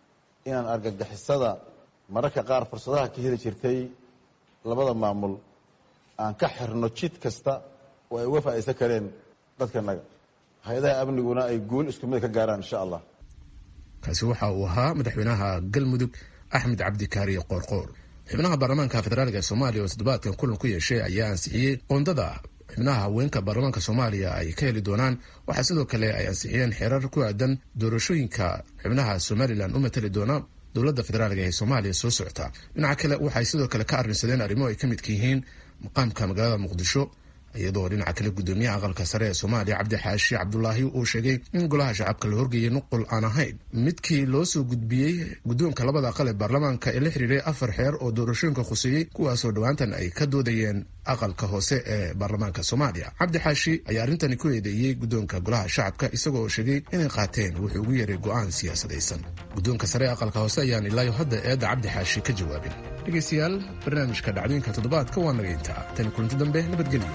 inaan argagixisada mararka qaar fursadaha ka heli jirtay labada maamul aan ka xirno jid kasta oo ay uga faa'iidsan kareen dadkanaga hay-adaha amniguna ay guul isku mid ka gaaraan insha allah kaasi waxa uu ahaa madaxweynaha galmudug axmed cabdikaariye qoorqoor xubnaha baarlamaanka federaalk ee soomaaliya oo toddobaadkan kulan ku yeeshay ayaa ansixiyey qoondada xubnaha haweenka baarlamaanka soomaaliya ay ka heli doonaan waxaa sidoo kale ay ansixiyeen xeerar ku aadan doorashooyinka xubnaha somalilan u matali doona dowladda federaalk ee soomaaliya soo socota dhinaca kale waxay sidoo kale ka arrinsadeen arrimo ay ka midka yihiin maqaamka magaalada muqdisho iyadoo dhinaca kale gudoomiyaha aqalka sare ee soomaaliya cabdi xaashi cabdulaahi uu sheegay in golaha shacabka la horgeeyay nuqul aan ahayn midkii loo soo gudbiyey guddoonka labada aqal ee baarlamaanka ee la xiriiray afar xeer oo doorashooyinka khuseeyey kuwaasoo dhowaantan ay ka doodayeen aqalka hoose ee baarlamaanka soomaaliya cabdi xaashi ayaa arrintani ku eedeeyey guddoonka golaha shacabka isagoo sheegay inay qaateen wuxuu ugu yeeray go'aan siyaasadaysan guddoonka sare ee aqalka hoose ayaan ilaayo hadda eedda cabdi xaashi ka jawaabin dhegaystayaal barnaamijka dhacdooyinka toddobaadka waa naga intaa tani kulanti dambe nabadgelyo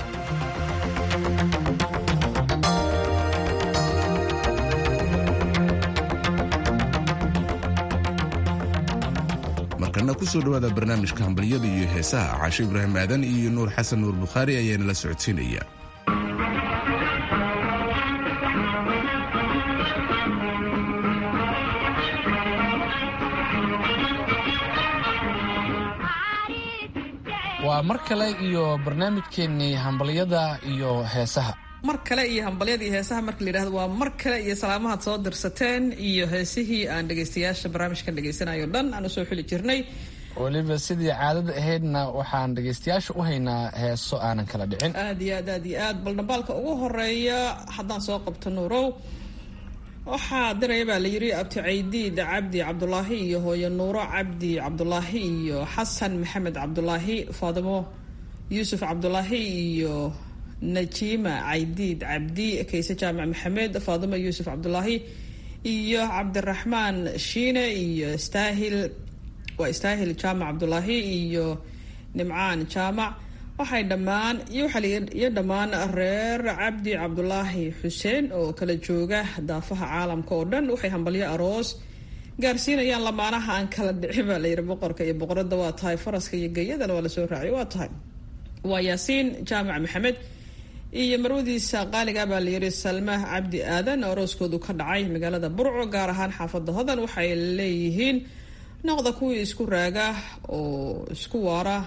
markana kusoo dhawaada barnaamijka hambalyada iyo heesaha caashe ibraahim aadan iyo nuur xasan nuur bukhaari ayaana la socodsiinaya waa mar kale iyo barnaamijkeennii hambalyada iyo heesaha mar kale iyo hambalyadii heesaha marka la yidhahdo waa mar kale iyo salaamahaad soo dirsateen iyo heesihii aan dhegaystayaasha barnaamijkan dhegaysanayo dhan aan usoo xuli jirnay weliba sidii caadada ahaydna waxaan dhegaystayaasha u haynaa heeso aanan kala dhicin aad iyo aad aad iyo aad bal dhambaalka ugu horeeya haddaan soo qabto nuurow waxaa diraya baa la yidhi abti caydiid cabdi cabdulaahi iyo hooyo nuuro cabdi cabdulaahi iyo xasan maxamed cabdulaahi faadimo yuusuf cabdulaahi iyo najiima caydiid cabdi kayse jaamac maxamed faadimo yuusuf cabdulaahi iyo cabdiraxmaan shiine iyo staahil waa istaahil jaamac cabdulaahi iyo nimcaan jaamac waxay dhammaan iyo dhammaan reer cabdi cabdulaahi xuseen oo kala jooga daafaha caalamka oo dhan waxay hambalyo aroos gaarsiinayaan lamaanaha aan kala dhicin baa layidhi boqorka iyo boqorada waa tahay faraska iyo geyadana waa lasoo raacay waa tahay waa yaasiin jaamac maxamed iyo marwadiisa qaaliga baa layidhi salma cabdi aadan arooskoodu ka dhacay magaalada burco gaar ahaan xaafada hodan waxay leeyihiin noqda kuwii isku raaga oo isku waara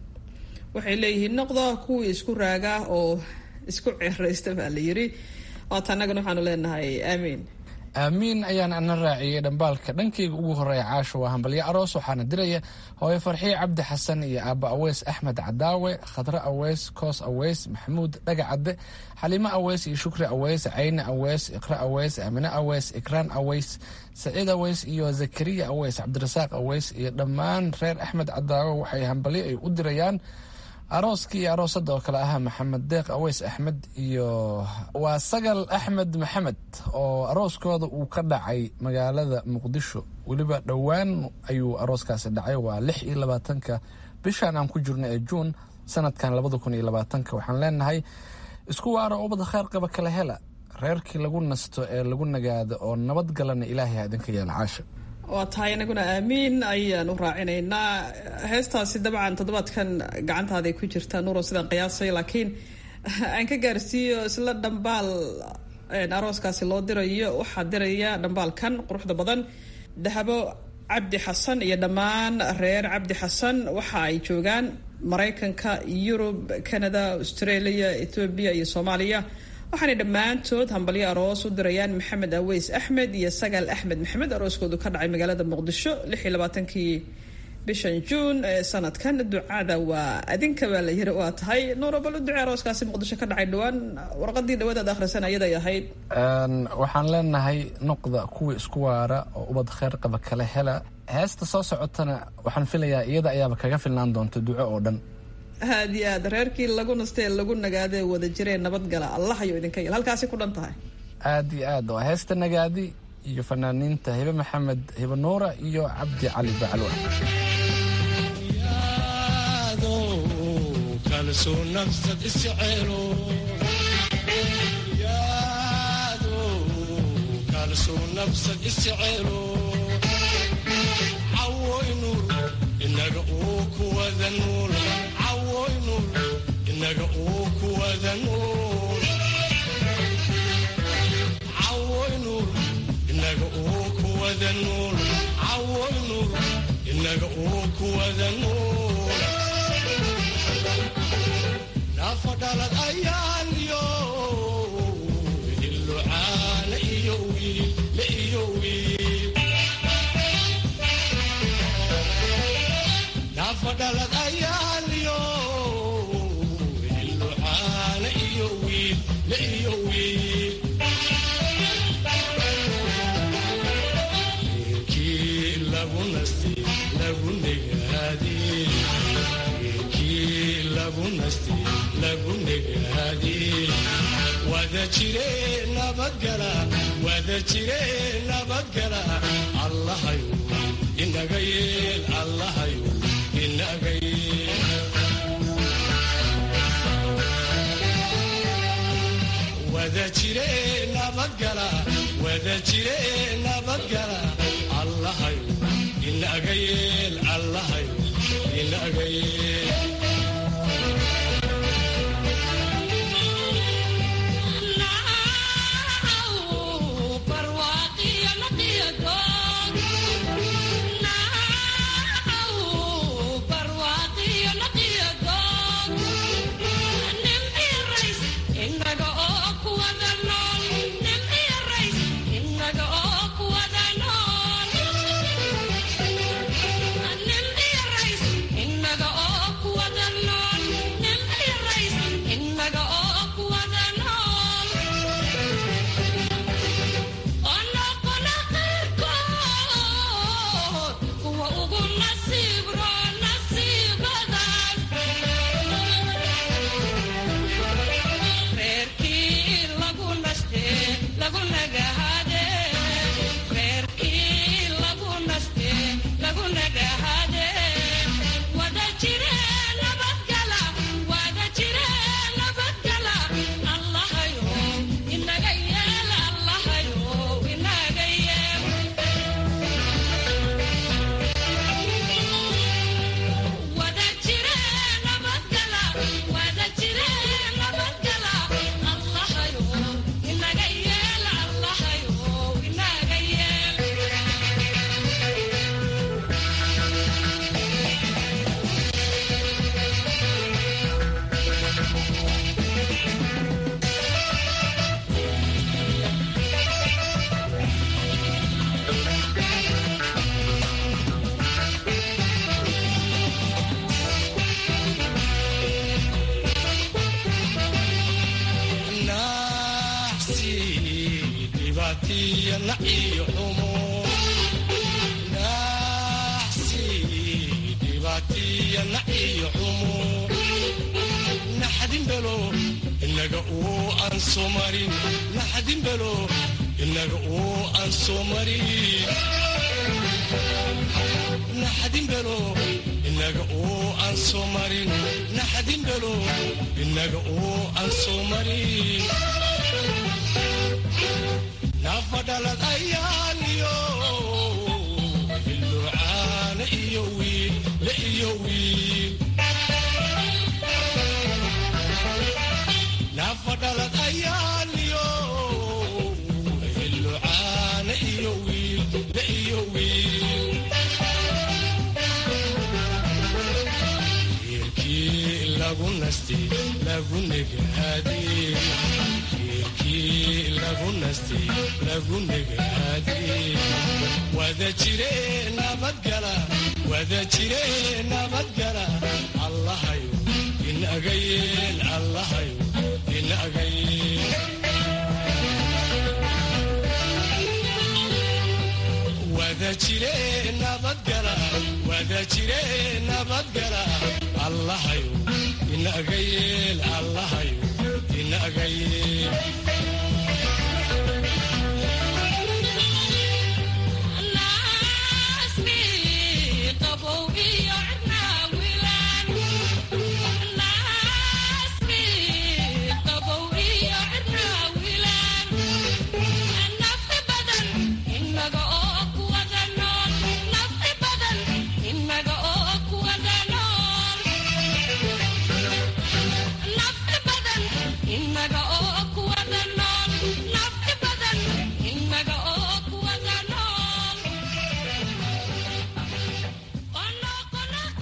waxay leeyihiin noqda kuwii isku raaga oo isku ceeraysta baa la yidhi waata annagana waxaanu leenahay aamiin aamiin ayaan ana raaciyey dhambaalka dhankayga ugu horeeya caasho waa hambalyo aroos waxaana diraya hooyo farxiye cabdi xasan iyo aabba aweys axmed cadaawe khadre aweys koos aweys maxamuud dhaga cadde xaliimo aweys iyo shukri aweys cayne aweys iqre aweys amine aweys ikraan aweys saciid aweys iyo zakariya aweys cabdirasaaq aweys iyo dhammaan reer axmed cadaawe waxay hambalyo ay u dirayaan arooskii iyo aroosada oo kale ahaa maxamed deeq aweys axmed iyo waa sagal axmed maxamed oo arooskooda uu ka dhacay magaalada muqdisho weliba dhowaan ayuu arooskaasi dhacay waa lix iyo labaatanka bishan aan ku jirno ee juun sanadkan labada kun iyo labaatanka waxaan leenahay isku waaro ubad kheer qaba kala hela reerkii lagu nasto ee lagu nagaado oo nabad galana ilaahay ha idinka yeela caasha waa tahay inaguna aamiin ayaan u raacinaynaa heestaasi dabcan toddobaadkan gacantaaday ku jirtaa nuuro sidaan qiyaasay laakiin aan ka gaarsiiyo isla dhambaal arooskaasi loo dirayo waxaa diraya dhambaalkan quruxda badan dahabo cabdi xasan iyo dhammaan reer cabdi xasan waxa ay joogaan maraykanka yurub canada australia ethoobiya iyo soomaaliya waxaanay dhammaantood hambalyo aroos u dirayaan maxamed aweys axmed iyo sagaal axmed maxamed arooskoodu ka dhacay magaalada muqdisho lix iyo labaatankii bishan juun ee sanadkan ducada waa adinka baa la yiri waa tahay nuurabal u ducee arooskaasi muqdisho ka dhacay dhowaan warqadii dhawaadaad akhrisan ayaday ahayd waxaan leenahay noqda kuwii isku waara oo ubad kheer qaba kala hela heesta soo socotana waxaan filayaa iyada ayaaba kaga filnaan doonta duco oo dhan aad iyo aad reerkii lagu nastee lagu nagaadee wada jiree nabadgala allah ayuu idinka yel halkaasi ku dhan tahay aad iyo aad waa heesta nagaadi iyo fanaaniinta hibe maxamed hibe nuura iyo cabdi cali bacalwa kuwada nool cawoy nuur inaga oo kuwada nool cawoy nuur inaga oo kuwada nool nafa dhalad ayaanyo ilucaana iyo wiil la iyo wiil nafa dhalad ayaanyo ilucaana iyo wiil la iyo wiil wiilkii lagu nasti lagu negaadee wiilkii lagu nasti lagu negaadee wada jire nabadgala wada jire nabadgala allahayu inaga yeel allahayu inaga yeel wada jire nabadgala wada jire nabadgala allahayu inaga yeel allahayu inaga yeel nafadhalad ayaaniyo ilucaana iyo wiil la iyo wiil nafadhalad ayaaniyo ilucaana iyo wiil la iyo wiil wiilkii lagu nasti lagu negaadee lagu nasti lagu negaadee wada jire nabadgala wada jire nabadgala allahayo inaga yeel allahayo inaga yeel wada jire nabadgala wada jire nabadgala allahayo inaga yeel allahayo inaga yeel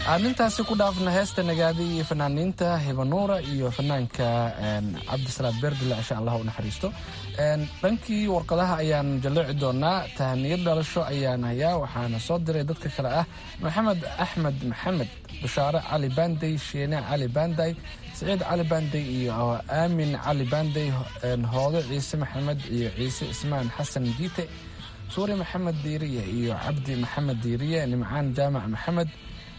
aan intaasi ku dhaafna heesta nagaadi iyo fanaaniinta hibanuura iyo fanaanka cabdisalaad beerdile insha allah u naxariisto dhankii warqadaha ayaan jalleeci doonaa tahaniyad dhalasho ayaan hayaa waxaana soo diray dadka kale ah maxamed axmed maxamed bushaare cali baandey sheene cali baanday siciid cali baandey iyo aamin cali baandey hoodo ciise maxamed iyo ciise ismaan xasan diite suuri maxamed diiriye iyo cabdi maxamed diiriye nimcaan jaamac maxamed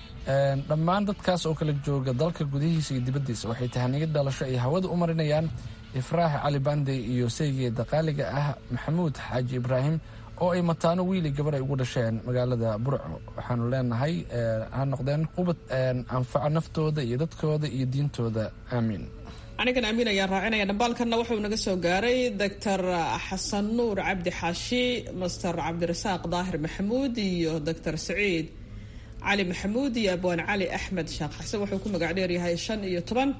dhammaan dadkaas oo kala jooga dalka gudihiisa iyo dibaddiisa waxay tahaniyad dhalasho ay hawada u marinayaan ifraax cali bandey iyo saygeeda qaaliga ah maxamuud xaaji ibraahim oo ay mataano wiili gabar ay ugu dhasheen magaalada burco waxaanu leenahay ha noqdeen qubad anfaca naftooda iyo dadkooda iyo diintooda aamiin anigan amiin ayaan raacinaya dhambaalkanna wuxuu naga soo gaaray doctor xasan nuur cabdi xaashi master cabdirasaaq daahir maxamuud iyo doctor saciid cali maxamuud iyo abwaan cali axmed sheekh xasan wuxuu ku magac dheeryahay shan iyo toban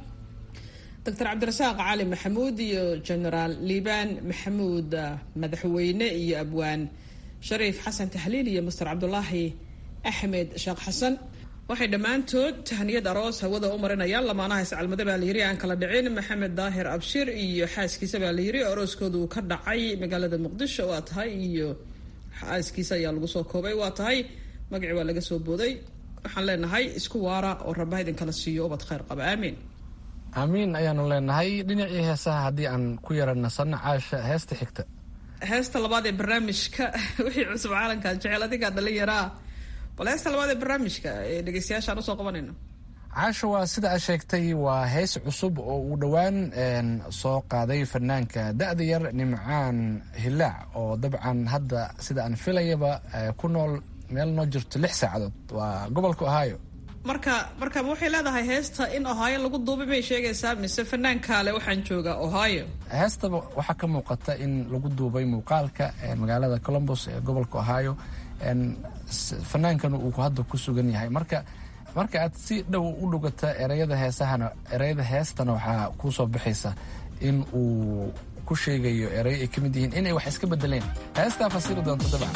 doctor cabdirasaaq cali maxamuud iyo genaraal liibaan maxamuud madaxweyne iyo abwaan shariif xasan tahliil iyo master cabdulaahi axmed sheekh xasan waxay dhammaantood tahniyad aroos hawada u marinayaan lamaanaha iscalmada baa layiri aan kala dhicin maxamed daahir abshir iyo xaaskiisa baa layiri arooskooda uu ka dhacay magaalada muqdisho waa tahay iyo xaaskiisa ayaa lagu soo koobay waa tahay magacii waa laga soo booday waxaan leenahay isku waara oo rabbaha idinkala siiyo ubad khayr qaba aamiin aamiin ayaanu leenahay dhinacii heesaha haddii aan ku yara nasanno caasha heesta xigta heesta labaad ee barnaamijka wixii cusub caalankaa jecel adigaa dhalinyaraa bal heesta labaad ee barnaamijka ee dhegeystayaasha aan usoo qabanayno caasha waa sida aad sheegtay waa hees cusub oo uu dhowaan soo qaaday fanaanka da-da yar nimcaan hilaac oo dabcan hadda sida aan filayaba ku nool meel noo jirto lix saacadood waa gobolka ohio marka marka waxay leedahay heesta in ohio lagu duubay may sheegaysaa mise fanaankaale waxaan joogaa ohio heestaba waxaa ka muuqata in lagu duubay muuqaalka magaalada colombos ee gobolka ohio fanaankana uu hadda ku sugan yahay marka marka aad si dhow u dhugata ereyada heesahana ereyada heestana waxaa kuu soo baxaysa in uu ku sheegayo ereyo ay ka mid yihiin inay wax iska bedeleen heestaa fasiri doonto dabcan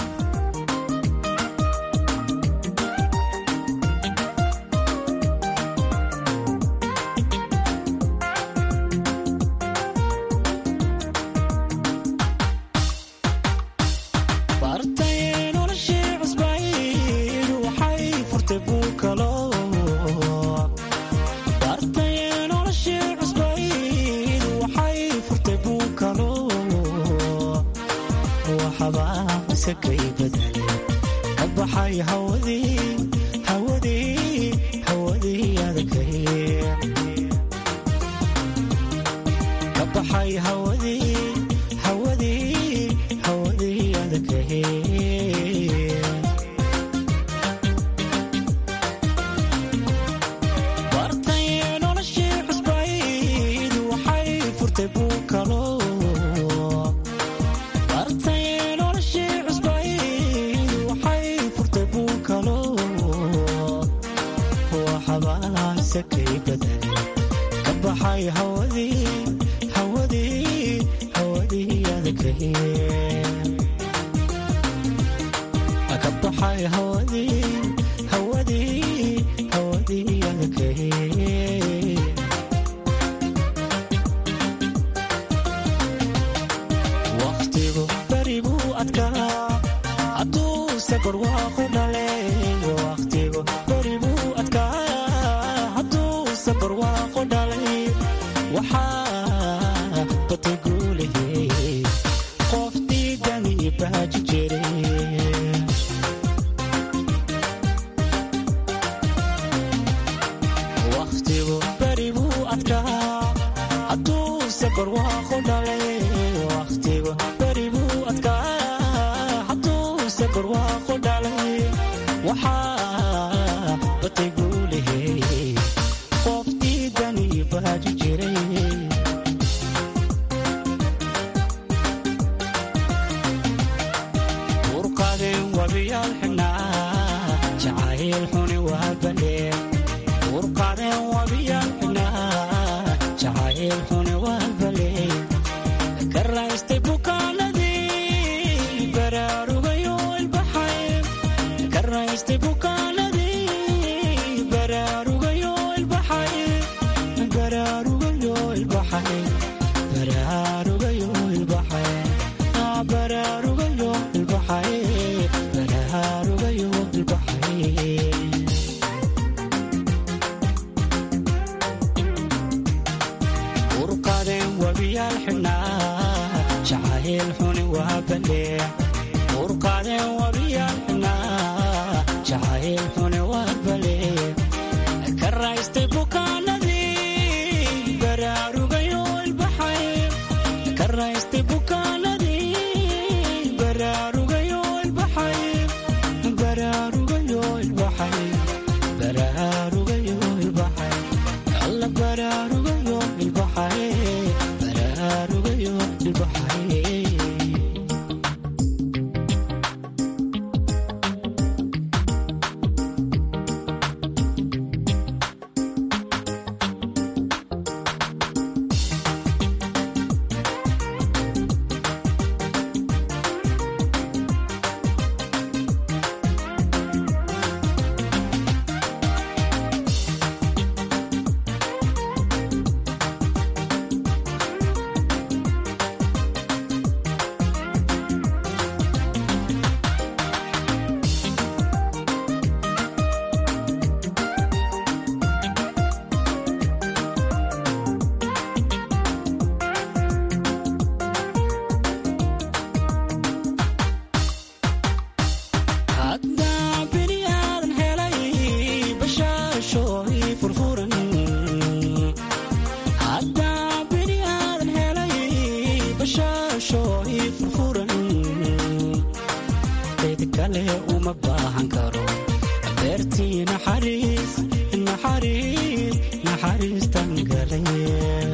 baahan karo beertii naxariis naxariis naxariistan galay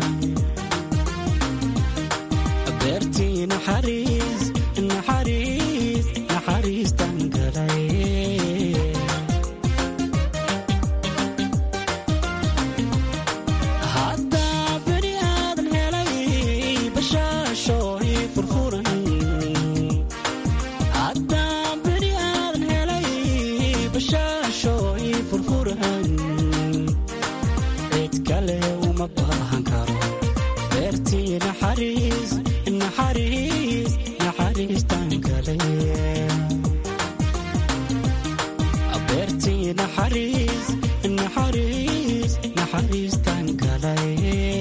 beertii naxariis naxariis naxariistan galay haddaa beri aadan helay bashaasho ii furfuran haddaa beri aadan helay bashaasho ii furfuran cid kale uma baahan karo beertii naxariis naxariis naxariistan galay beertii naxariis naxariis naxariistan galay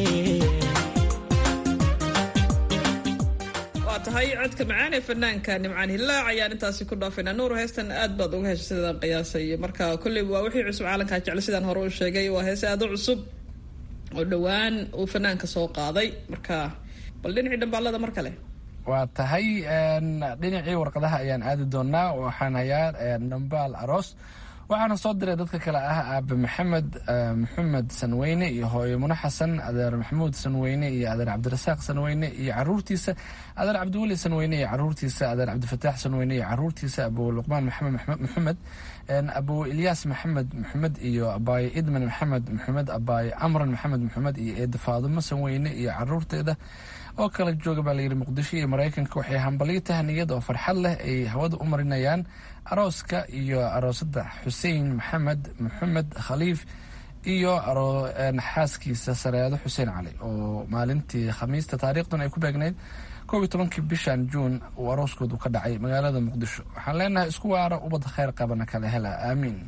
waa tahay codka macaan ee fanaanka nimcaan hilaac ayaan intaasi ku dhaafaynaa nuur heestan aad baad uga heshay sidaan qiyaasay marka kolley waa wixii cusub caalamkaa jecel sidaan hore u sheegay waa heese aad u cusub oo dhowaan uu fanaanka soo qaaday marka bal dhinacii dhambaalada mar kale waa tahay dhinacii warqadaha ayaan aadi doonaa waxaan hayaa dhambaal aroos waxaana soo diray dadka kale ah aabe maxamed maxamed sanweyne iyo hooyo mune xasan adeer maxamuud sanweyne iyo adeer cabdirasaaq sanweyne iyo caruurtiisa adeer cabdiweli sanweyne iyo caruurtiisa adeer cabdifataax sanweyne iyo caruurtiisa abu luqmaan maxamed maxamed abu ilyaas maxamed maxamed iyo abaaye idman maxamed maxamed abaaye amran maxamed maxamed iyo eeda faadumo sanweyne iyo caruurteeda oo kala jooga baa layidhi muqdisho iyo maraykanka waxay hambalyo tahniyad oo farxad leh ay hawada u marinayaan arooska iyo aroosada xuseen maxamed maxamed khaliif iyo xaaskiisa sareedo xuseen cali oo maalintii khamiista taariikhdan ay ku beegnayd koob iyo tobankii bishan juun uu arooskoodu ka dhacay magaalada muqdisho waxaan leenahay isku waara ubadda kheyr qabana kale hela aamiin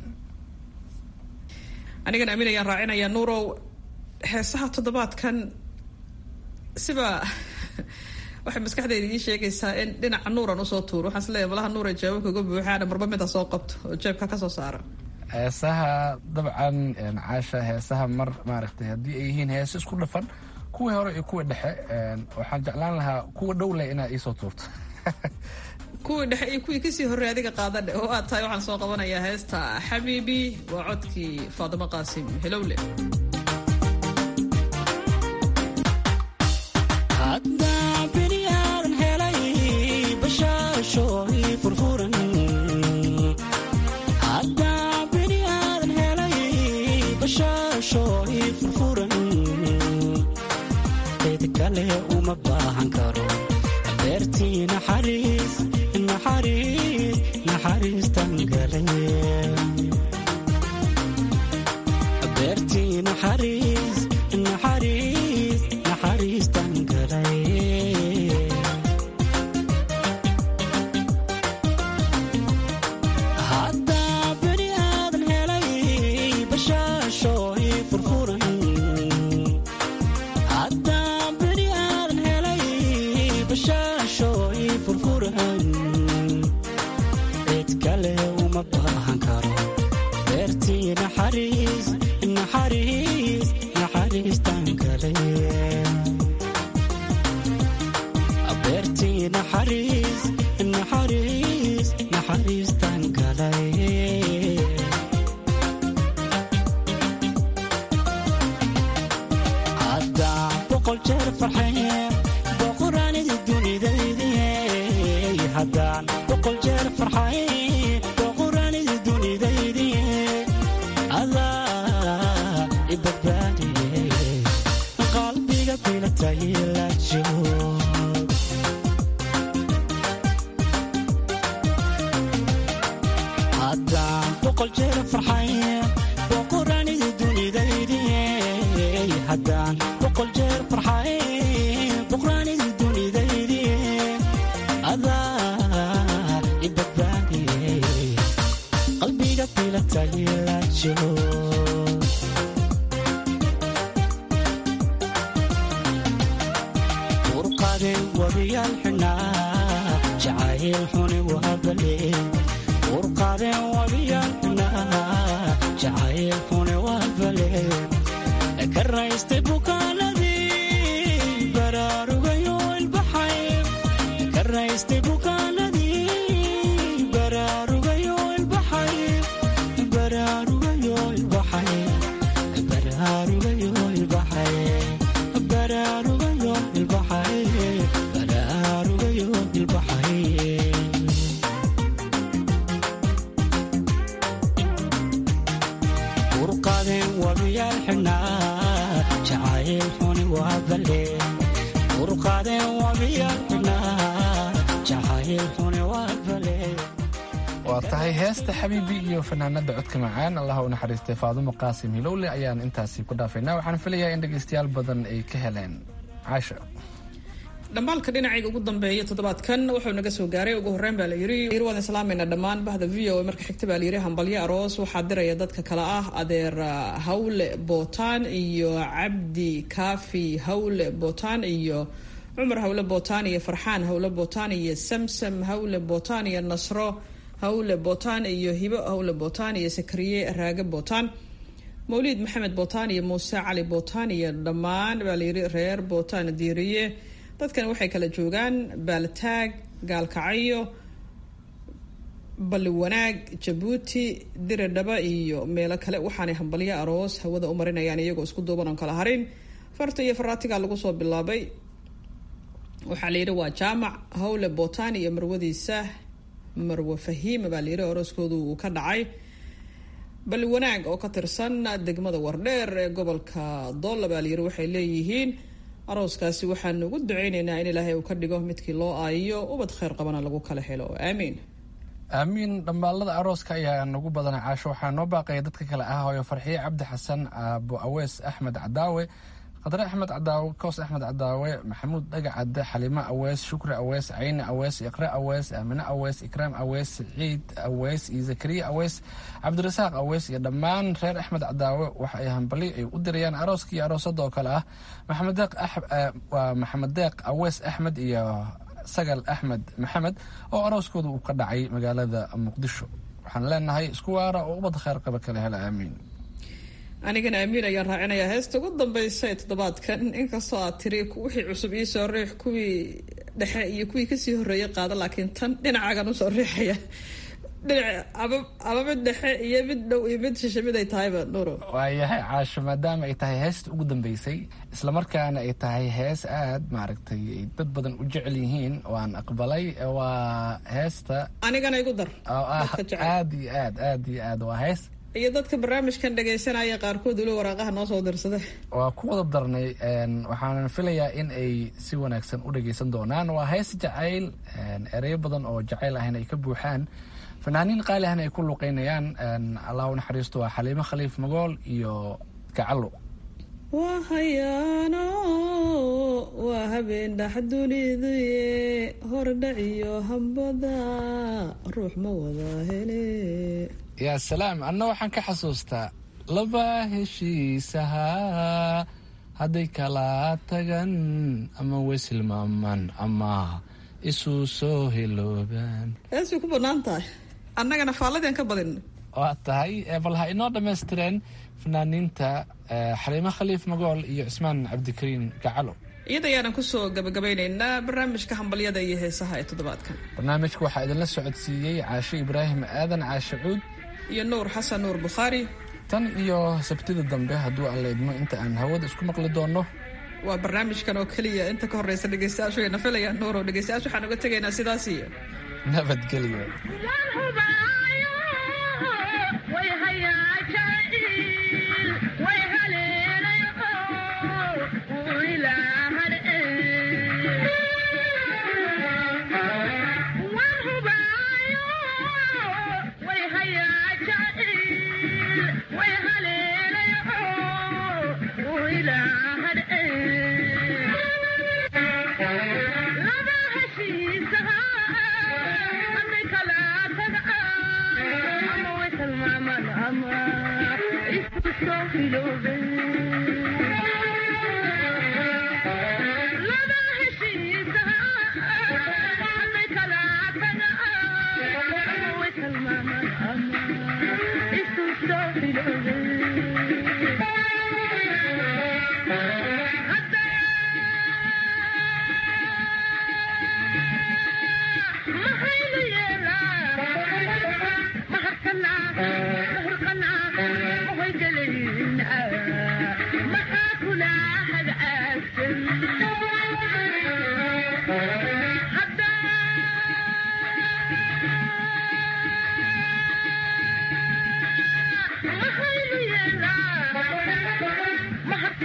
anigan aamin ayaan raacinayaa nuurow heesaha toddobaadkan siba waxay maskaxdayda ii sheegaysaa in dhinaca nuuran usoo tuuro waxaan isleeyahay malaha nuura jawaabka uga buuxaana marba mida soo qabto oo jeebka kasoo saara heesaha dabcan caasha heesaha mar maaragtay haddii ay yihiin heeso isku dhafan kuwii hore iyo kuwii dhexe waxaan jeclaan lahaa kuwa dhow leh inaad iisoo tuurto kuwii dhexe iyo kuwii kasii horrey adiga qaadadhe oo aad tahay waxaan soo qabanayaa heesta xabiibi waa codkii faadimo qaasim helowle haddaa beri aadan helay bashaasho ii furfuran haddaa beri aadan helay bashaasho ii furfuran cid kale uma baahan karo beertii naxariis naxariis naxariistan galay beertii naxariis naxariis naxariistan galay haddaa beri aadan helay bashaasho ii furfuran haddaa beri aadan helay bashaasho ii furfuran cid kale uma baahan karo beertii naxariis naxariis naxariistan galay beertii naxariis naxariis naxariistan galay haddaa boqol jeer farxaye boqoraanidi dunidaydiye haddaan boqol jeer farxaye boqoraanidi dunidaydiye adaa i badbaadiye qalbiga bilatay la joog haddaan boqol jeer farxaye boqoraanidi dunidaydiye haddaan boqol jeer farxaye boqoraanidi dunidaydiye adaa i badbaadiye qalbiga bilatay la joog urqade wabiyaal xunaa jacayl xuni waabale urqade wabiyaal xunaa jacayl xuni waabale ka raystay bukaanadii baraarugayo ilbaxay ka raystay bukaanadii baraarugayo ilbaxay wabiyaal xidhnaa jacayl xuni waa balle urqaadeen wabiyaal xidhnaa jacayl xuni waa balle waa tahay heesta xabiibi iyo fanaanada codka macaan allah u naxariistay faadumo qaasim hilowle ayaan intaasi ku dhaafaynaa waxaan filayaa in dhegaystayaal badan ay ka heleen caasha dhambaalka dhinacayga ugu dambeeya toddobaadkan wuxuu naga soo gaaray ugu horreyn baa la yiri waan islaamayna dhammaan bahda v o marka xigta baa la yiri hambalyo aroos waxaa diraya dadka kale ah adeer hawle bootaan iyo cabdi kaafi hawle bootaan iyo cumar hawle bootaan iyo farxaan hawle bootaan iyo samsam hawle bootaan iyo nasro hawle bootaan iyo hibo hawle bootaan iyo sakariye raage bootaan mawliid maxamed bootaan iyo muuse cali bootaan iyo dhammaan baa la yiri reer bootaan diiriye dadkan waxay kala joogaan baaltaag gaalkacyo balli wanaag jabuuti diridhaba iyo meelo kale waxaanay hambalyo aroos hawada u marinayaan iyagoo isku duuban oon kala harin farta iyo faraatiga lagu soo bilaabay waxaa la yidhi waa jaamac hawle bootaan iyo marwadiisa marwe fahiima baa layidhi arooskoodu uu ka dhacay balli wanaag oo ka tirsan degmada wardheer ee gobolka doolla baa layidhi waxay leeyihiin arooskaasi waxaanu ugu duceyneynaa in ilaahay uu ka dhigo midkii loo aayiyo ubad kheyr qabana lagu kala helo aamiin aamiin dhambaalada arooska ayaa nagu badana caasho waxaa noo baaqaya dadka kale ah hooyo farxiye cabdi xasan aabo awees axmed cadaawe qadre axmed cadaawe koos axmed cadaawe maxamuud dhagacade xalimo awees shukri awees cayne awees iqre awees aamine awees ikraam awees siciid awees iyo zakariya awees cabdirasaaq awees iyo dhammaan reer axmed cadaawe waxa ay hambali ay u dirayaan arooska iyo aroosada oo kale ah waa maxamed deeq awees axmed iyo sagal axmed maxamed oo arooskooda uu ka dhacay magaalada muqdisho waxaan leenahay isku waara oo ubad kheyr qaba kala hela aamiin anigana aamiin ayaan raacinayaa heesta ugu dambeysa ee toddobaadkan inkastoo aad tiri wixii cusub ii soo riix kuwii dhexe iyo kuwii kasii horreeyay qaada laakiin tan dhinacaagan usoo riixaya dhinac ama mid dhexe iyo mid dhow iyo mid shishe mid ay tahayba nuro waayahay caasho maadaama ay tahay heesta ugu dambeysay islamarkaana ay tahay hees aad maaragtay ay dad badan u jecel yihiin waan aqbalay waa heesta anigana igu dar oo ah aad iyo aad aad iyo aad waa hees iyo dadka barnaamijkan dhagaysanaya qaarkood weli waraaqaha noo soo dirsada waa ku wada darnay waxaanan filayaa in ay si wanaagsan u dhagaysan doonaan waa hees jacayl ereyo badan oo jacayl ahna ay ka buuxaan fanaaniin qaali ahna ay ku luqeynayaan allah u naxariisto waa xaliimo khaliif magool iyo gacalo waa hayaano waa habeen dhax duniduye hordhac iyo hambada ruux ma wada hele yaa salaam anna waxaan ka xasuustaa laba heshiisahaa hadday kala tagan ama wesilmaaman ama isu soo hiloobaan hees way ku bannaan tahay annagana faalladeen ka badin waa tahay bal ha inoo dhammaystireen fanaaniinta xaliimo khaliif magool iyo cismaan cabdikariin gacalo iyada ayaanan kusoo gabagabaynaynaa barnaamijka hambalyada iyo heesaha ee toddobaadkan barnaamijka waxaa idinla socodsiiyey caashe ibraahim aadan caashe cuud iyo nuur xasan nuur bukhaari tan iyo sabtida dambe hadduu aan leydmo inta aan hawada isku maqli doonno waa barnaamijkan oo keliya inta ka horeysa dhegeystayaashu wayna filayaan nuuro dhegeystayaashu waxaan uga tegaynaa sidaas iyo nabadgelyo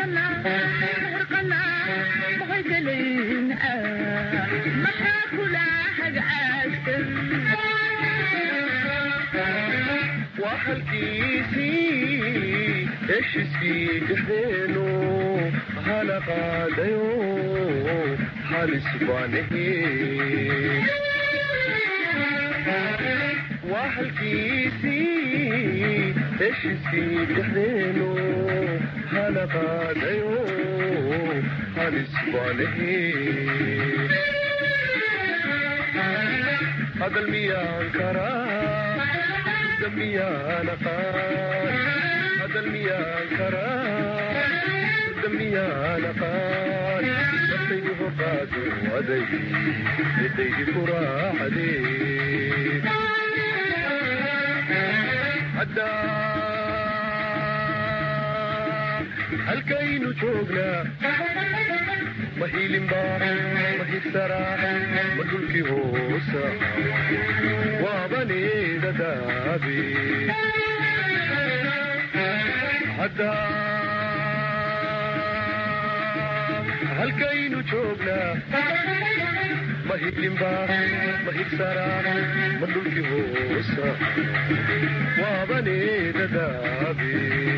halkiisii heshiiskii dhexdeenu hana qaadayo halis baanahe waa halkiisii heshiiskii dhexdeenu hana qaadayo halis baanahe hadal miyaan karaa miyaan aqaan hadal miyaan karaa miyaan aqaan naftaydu hoqaadu aday yadaydi ku raacdee haddaa halkaynu joognaa ma hiilinba ma hirsaraa ma dhulkii hoosa waabaneeda daabe hadda halkaynu joognaa ma hiilinba ma hirsaraa ma dhulkii hoosa waabaneeda daabe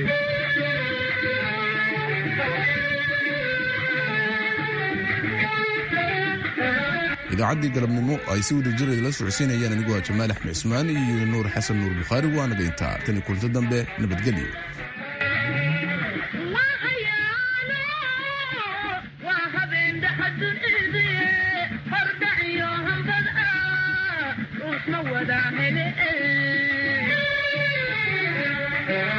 idaacaddii galabnimo ay si wada jireed la socodsiinayaan anigu waa jamaal axmed cismaan iyo nuur xasan nuur bukhaari waanaga intaa tani kulto dambe nabadgelyo Yeah.